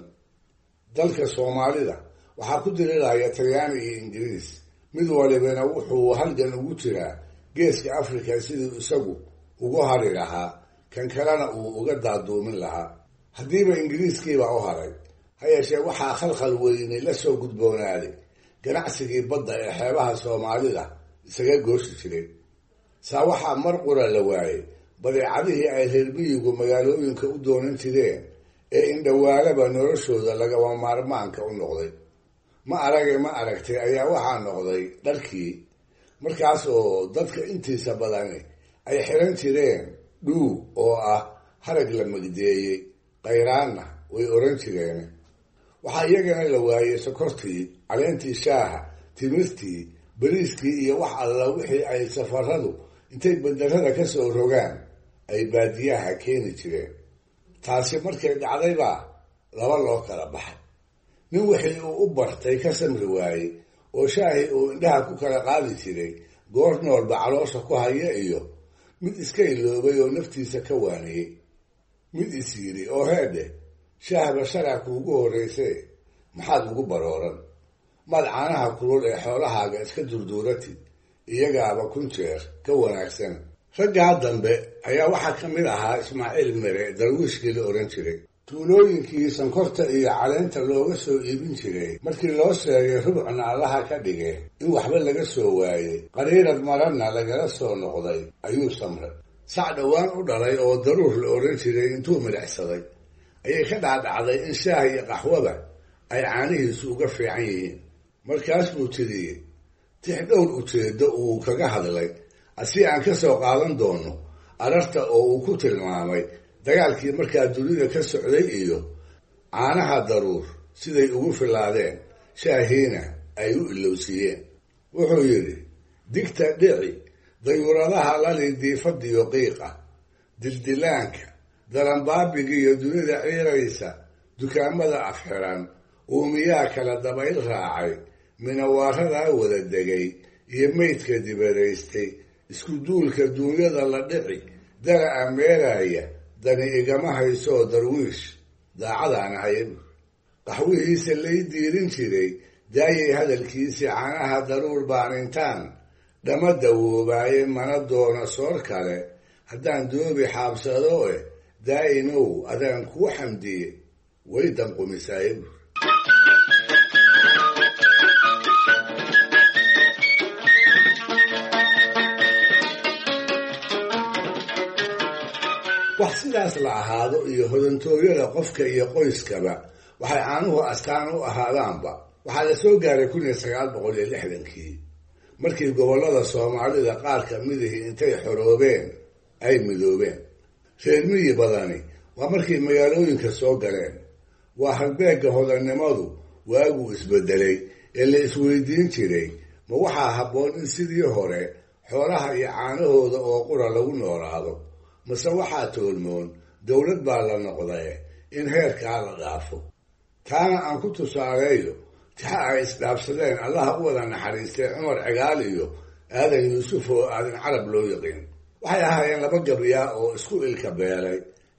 dalka soomaalida waxaa ku diriraya talyaani iyo ingiriis mid walibana wuxuu halgan ugu jiraa geeska afrika siduu isagu ugu hari lahaa kan kalena uu uga daaduumin lahaa haddiiba ingiriiskiiba u haray ha yeeshee waxaa khalkhal weyni la soo gudboonaaday ganacsigii badda ee xeebaha soomaalida isaga gooshi jiray saa waxaa mar qura la waayey badeecadihii ay reer miyigu magaalooyinka u doonan jireen ee indhawaalaba noloshooda lagaba maarmaanka u noqday ma arage ma aragtay ayaa waxaa noqday dharkii markaas oo dadka intiisa badani ay xiran jireen dhuu oo ah harag la magdeeyey khayraanna way oran jireen waxaa iyagana la waayey sokortii caleentii shaaha timirtii bariiskii iyo wax alla wixii ay safaradu intay bandarada ka soo rogaan ay baadiyaha keeni jireen taasi markay dhacdaybaa laba loo kala baxay nin wixii uu u bartay ka samri waayey oo shaahi uu indhaha ku kala qaadi jiray goor noolba caloosha ku haya iyo mid iska iloobay oo naftiisa ka waaniyey mid is yidhi oo heedhe shaahba sharaa kuugu horraysee maxaad ugu barooran maad caanaha kulul ee xoolahaaga iska durduuratid iyagaaba kun jeer ka wanaagsan raggaa dambe ayaa waxaa ka mid ahaa ismaaciil mere darwiishkii la odhan jiray tuulooyinkii sankorta iyo caleenta looga soo iibin jiray markii loo sheegay rubcna allaha ka dhige in waxba laga soo waayey qariirad maranna lagala soo noqday ayuu samray sac dhowaan u dhalay oo daruur la odhan jiray intuu midhacsaday ayay ka dhaadhacday in shaah iyo qaxwaba ay caanihiisu uga fiican yihiin markaas buu tiriyey tix dhowr ujeeddo uu kaga hadlay asi aan ka soo qaadan doono ararta oo uu ku tilmaamay dagaalkii markaa dunida ka socday iyo caanaha daruur siday ugu filaadeen shaahiina ay u ilowsiiyeen wuxuu yidhi digta dhici dayuuradaha lali diifadiyo qiiqa dildilaanka daranbaabigiiyo dunida ciiraysa dukaamada afxiran uumiyaa kala dabayl raacay minawaaradaa wada degay iyo meydka dibadaystay isku duulka duunyada la dhici dara'a meeraya dani igama haysoo darwiish daacadaan ahayn qaxwihiisa lay diirin jiray daayay hadalkiisii caanaha daruur baanintaan dhama dawoobaaye mana doono soor kale haddaan doobi xaabsado eh daa'imow adaan kuu xamdiye way danqumisaaye buur wax sidaas la ahaado iyo hodantooyada qofka iyo qoyskaba waxay caanuhu astaan u ahaadaanba waxaa la soo gaaray kun iyo sagaal boqol iyo lixdankii markii gobollada soomaalida qaar ka midihii intay xoroobeen ay midoobeen reer miyi badani waa markay magaalooyinka soo galeen waa halbeegga hodannimadu waaguu isbedelay ee la isweydiin jiray ma waxaa habboon in sidii hore xoolaha iyo caanahooda oo qura lagu noolaado mase waxaa toolmoon dowlad baa la noqdae in heerkaa la dhaafo taana aan ku tusaaleeyo tixa ay isdhaafsadeen allaha u wada naxariistay cumar cigaal iyo aadan yuusuf oo aadan carab loo yaqiin waxay ahaayeen laba gabyaa oo isku ilka beelay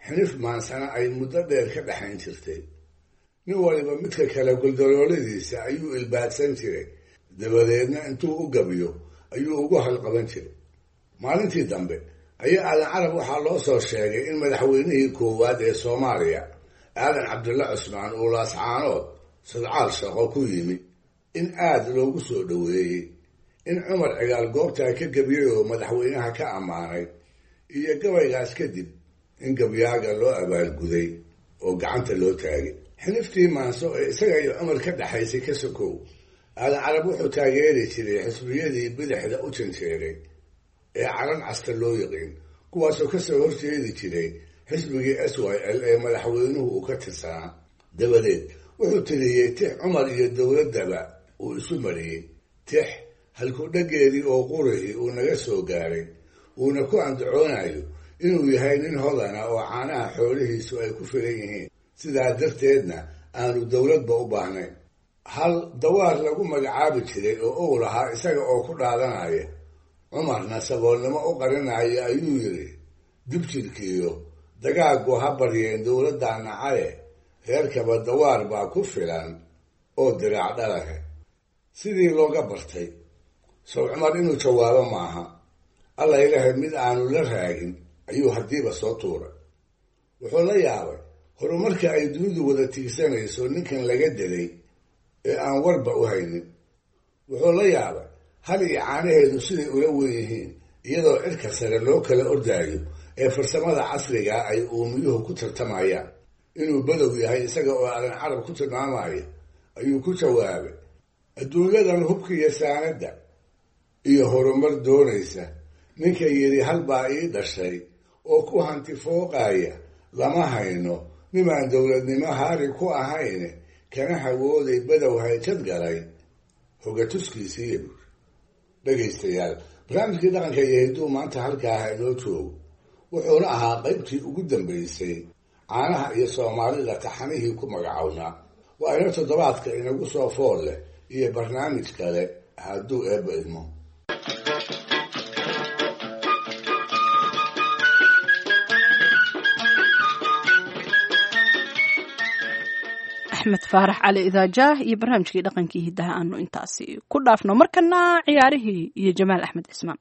xinif maansana ay muddo dheer ka dhexayn jirtay nin waliba midka kale guldalooladiisa ayuu ilbaadsan jiray dabadeedna intuu u gabiyo ayuu ugu halqaban jiray maalintii dambe ayaa aadan carab waxaa loo soo sheegay in madaxweynihii koowaad ee soomaaliya aadan cabdulla cusmaan uu laascaanood sadcaal shaqo ku yimi in aada loogu soo dhoweeyey in cumar cigaal goobtaa ka gebiyey oo madaxweynaha ka ammaanay iyo gabaygaas kadib in gabyaaga loo abaalguday oo gacanta loo taagay xiniftii maanso ee isaga iyo cumar ka dhexaysay ka sokow aadan carab wuxuu taageeri jiray xisbiyadii bidixda u janjeeray ee calan casta loo yaqiin kuwaasoo kasoo horjeedi jiray xisbigii s y l ee madaxweynuhu uu ka tirsanaa dabadeed wuxuu tiriyey tix cumar iyo dowladdaba uu isu mariyey tix halkudhageedii oo qurihii uu naga soo gaaray uuna ku andacoonayo inuu yahay nin hodana oo caanaha xoolihiisu ay ku filan yihiin sidaa darteedna aanu dowladba u baahnayn hal dawaar lagu magacaabi jiray oo ow lahaa isaga oo ku dhaadanaya cumarna saboolnimo u qarinaya ayuu yidhi dibjirkiiyo dagaaggu ha baryeen dowladdaa nacaye reerkaba dawaar baa ku filan oo diraac dhalahe sidii looga bartay sow cumar inuu jawaabo maaha alla ilahay mid aanu la raagin ayuu haddiiba soo tuuray wuxuu la yaabay horumarka ay dunidu wada tiigsanayso ninkan laga delay ee aan warba u haynin wuxuu la yaabay hal iyo caanaheedu siday ula wen yihiin iyadoo cirka sare loo kala ordaayo ee farsamada casrigaa ay uumiyuhu ku tartamayaan inuu badow yahay isaga oo aadan carab ku tilmaamaya ayuu ku jawaabay adduunyadan hubka iyo saanadda iyo horumar doonaysa ninka yidhi hal baa ii dhashay oo ku hanti fooqaya lama hayno nimaan dowladnimo haari ku ahayn kana hawooday badow hayjad galay hogatuskiisiiya buuri dhegaystayaal barnaamijkii dhaqanka iyo hidduu maanta halkaaha inoo joogo wuxuuna ahaa qaybtii ugu dambaysay caanaha iyo soomaalida taxanihii ku magacownaa waa ina toddobaadka inagu soo fool leh iyo barnaamij kale hadduu eebba idmo axmed faarax cali idaajaah iyo barnaamijkii dhaqankii hiddaha aanu intaasi ku dhaafno markana ciyaarihii iyo jamaal axmed cismaan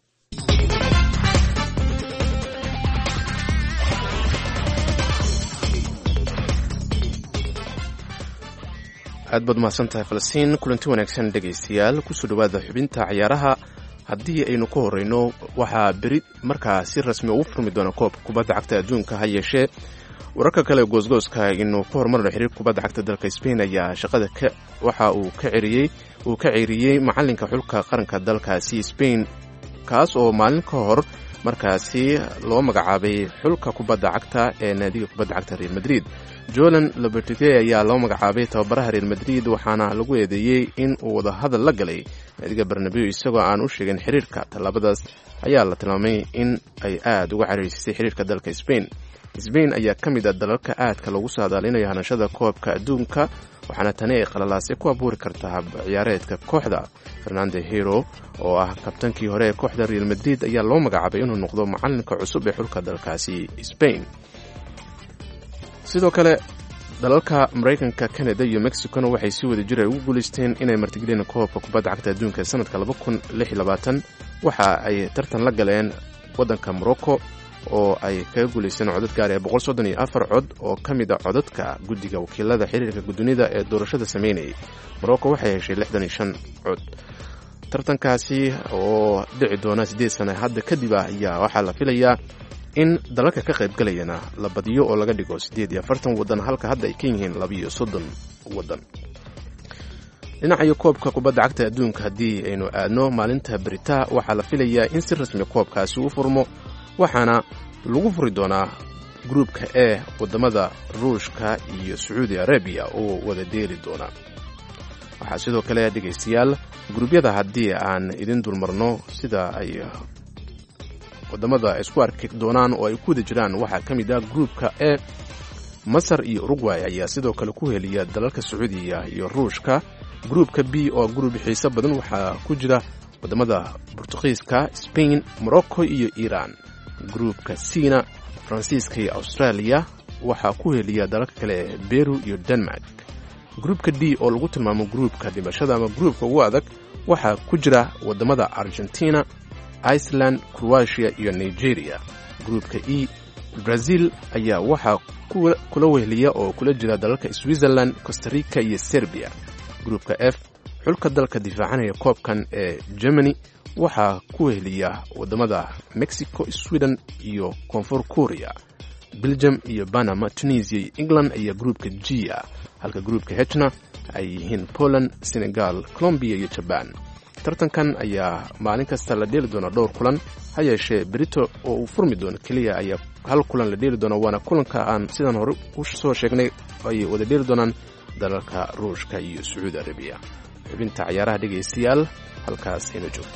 aad baad mahadsan tahay falastiin kulanti wanaagsan dhegaystayaal kusoo dhowaada xubinta ciyaaraha haddii aynu ka horeyno waxaa beri markaa si rasmi ugu furmi doona koobka kubadda cagta adduunka ha yeeshee wararka kale goosgooska inuu ka horumarno xiriir kubadda cagta dalka sbain ayaa shaqada waxa uu ka ceriyey uu ka ceeriyey macalinka xulka qaranka dalkaasi sbain kaas oo maalin ka hor markaasi loo magacaabay xulka kubadda cagta ee naadiga kubadda cagta real madrid jolan lobertite ayaa loo magacaabay tababaraha real madrid waxaana lagu eedeeyey in uu wadahadal la galay naadiga barnabeo isagoo aan u sheegin xiriirka tallaabadaas ayaa la tilmaamay in ay aada uga cariirisay xiriirka dalka sbain sbain ayaa ka mid a dalalka aadka lagu saadaalinayo hanashada koobka adduunka waxaana tani ay qalalaasay ku abuuri kartaa ciyaareedka kooxda fernando hero oo ah kabtankii hore ee kooxda real madrid ayaa loo magacaabay inuu noqdo macalinka cusub ee xulka dalkaasi sbain sidoo kale dalalka maraykanka canada iyo mexicona waxay si wada jir ay ugu guulaysteen inay martigeliyeen koobka kubadda cagta adduunka ee sanadka waxa ay tartan la galeen waddanka morocco oo ay kaga guulaysteen codad gaar ee boqol soddon iyo afar cod oo ka mid a codadka guddiga wakiilada xiriirka guddoonida ee doorashada sameynayay morocco waxay heshay lixdan iyo shan cod tartankaasi oo dhici doona siddeed sana hadda kadib ah ayaa waxaa la filayaa in dalalka ka qayb galayana la badiyo oo laga dhigo siddeed iyo afartan waddan halka hadda ay ka yihiin labiiyo soddon waddan dhinacayo koobka kubadda cagta adduunka haddii aynu aadno maalinta berita waxaa la filayaa in si rasmi koobkaasi u furmo waxaana lagu furi doonaa gruubka e wadamada ruushka iyo sacuudi arabiya oo wada deeli doona waxaa sidoo kale dhegaystayaal gruubyada haddii aan idin dulmarno sida ay wadamada isku arki doonaan oo ay ku wada jiraan waxaa ka mid ah gruubka e masar iyo urugway ayaa sidoo kale ku heliya dalalka sacuudiya iyo ruushka gruubka b oo gruub xiiso badan waxaa ku jira wadamada bortugiiska spain morocco iyo iiraan gruubka cna faransiiska iyo austraaliya waxaa ku heliya dalalka kale ee beru iyo denmark gruupka d oo lagu tilmaamo gruupka dhimashada ama gruupka ugu adag waxaa ku jira waddamada argentina iceland croatia iyo nigeria gruupka e brazil ayaa waxaa kula weheliya oo kula jira dalalka switzerland costarica iyo serbiya gruupka f xulka dalka difaacanaya koobkan ee germany waxaa ku weheliya waddamada mexico sweden iyo koonfur korea belgium iyo panama tunisia iyo england ayaa gruupka g a halka gruupka hna ay yihiin poland senegal colombiya iyo jaban tartankan ayaa maalin kasta la dheeli doonaa dhowr kulan ha yeeshee berito oo uu furmi doono keliya ayaa hal kulan la dheeli doona waana kulanka aan sidaan hore u soo sheegnay ay wada dheeli doonaan dalalka ruushka iyo sacuudi arabiya xubinta cayaaraha dhegaystayaal halkaas ayna joogto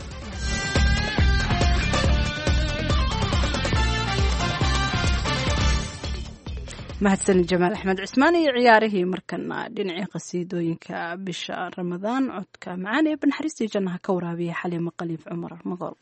mahadsan jamaal axmed cismaan iyo ciyaarihii markana dhinacii qasiidooyinka bisha ramadaan codka macaan ee banaxariistii jannaha ka waraabiya xaliimo qaliif cumar magool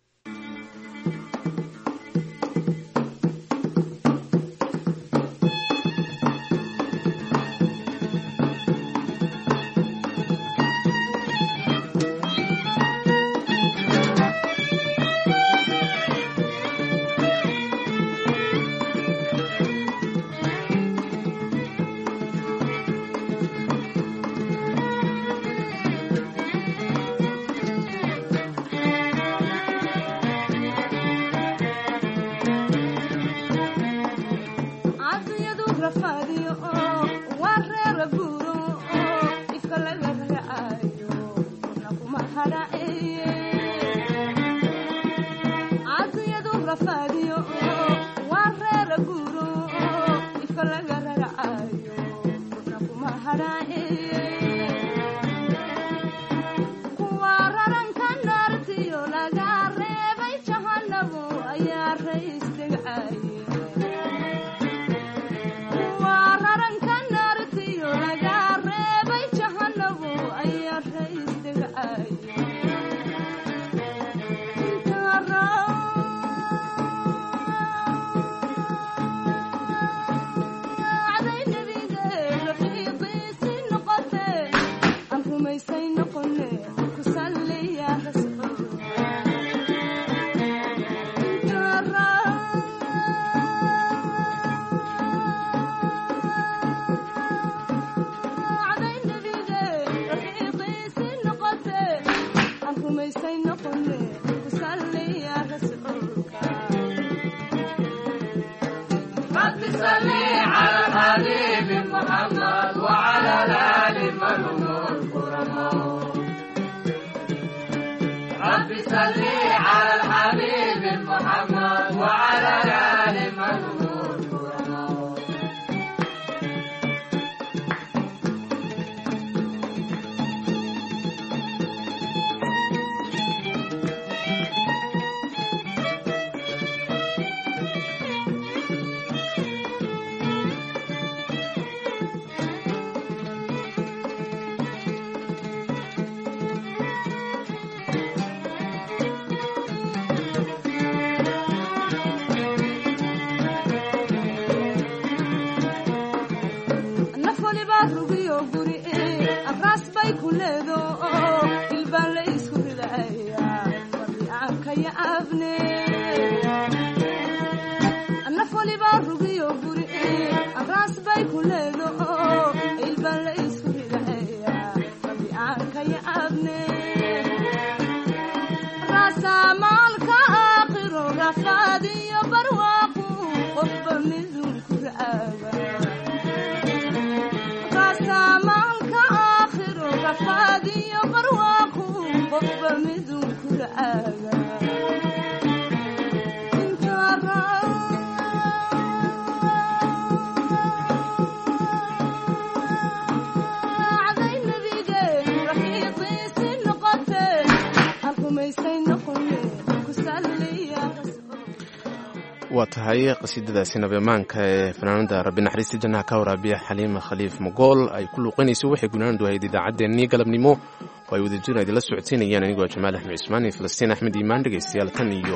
waa tahay qasiidadaasi nabemaanka ee fanaanada rabbi naxariista jannaha ka waraabiya xaliima khaliif magool ay ku luuqanayso waxay gunaanadu ahayd idaacaddeenii galabnimo oo ay wadajir idinla socodsiinayaan anigoo jamaal axmed cismaan iyo falastiin axmed iimaan dhegaystayaal tan iyo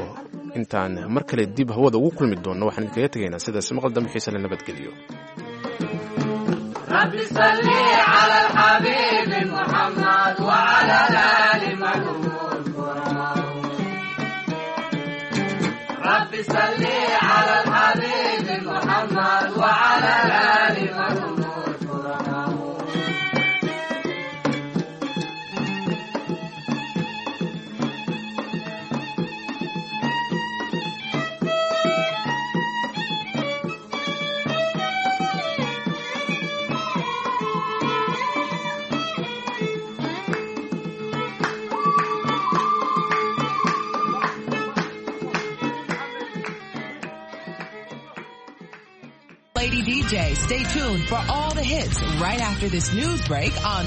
intaan mar kale dib hawada ugu kulmi doonno waxaan idinkaga tegaynaa sidaas maqal dambe xiise la nabadgeliyo رب صل على الحبيب محمد وعلى الآل محمود رب صل على الحبيب محمد وعلى الآل محمود Lady DJ, stay tuned for all the hits right after this news break on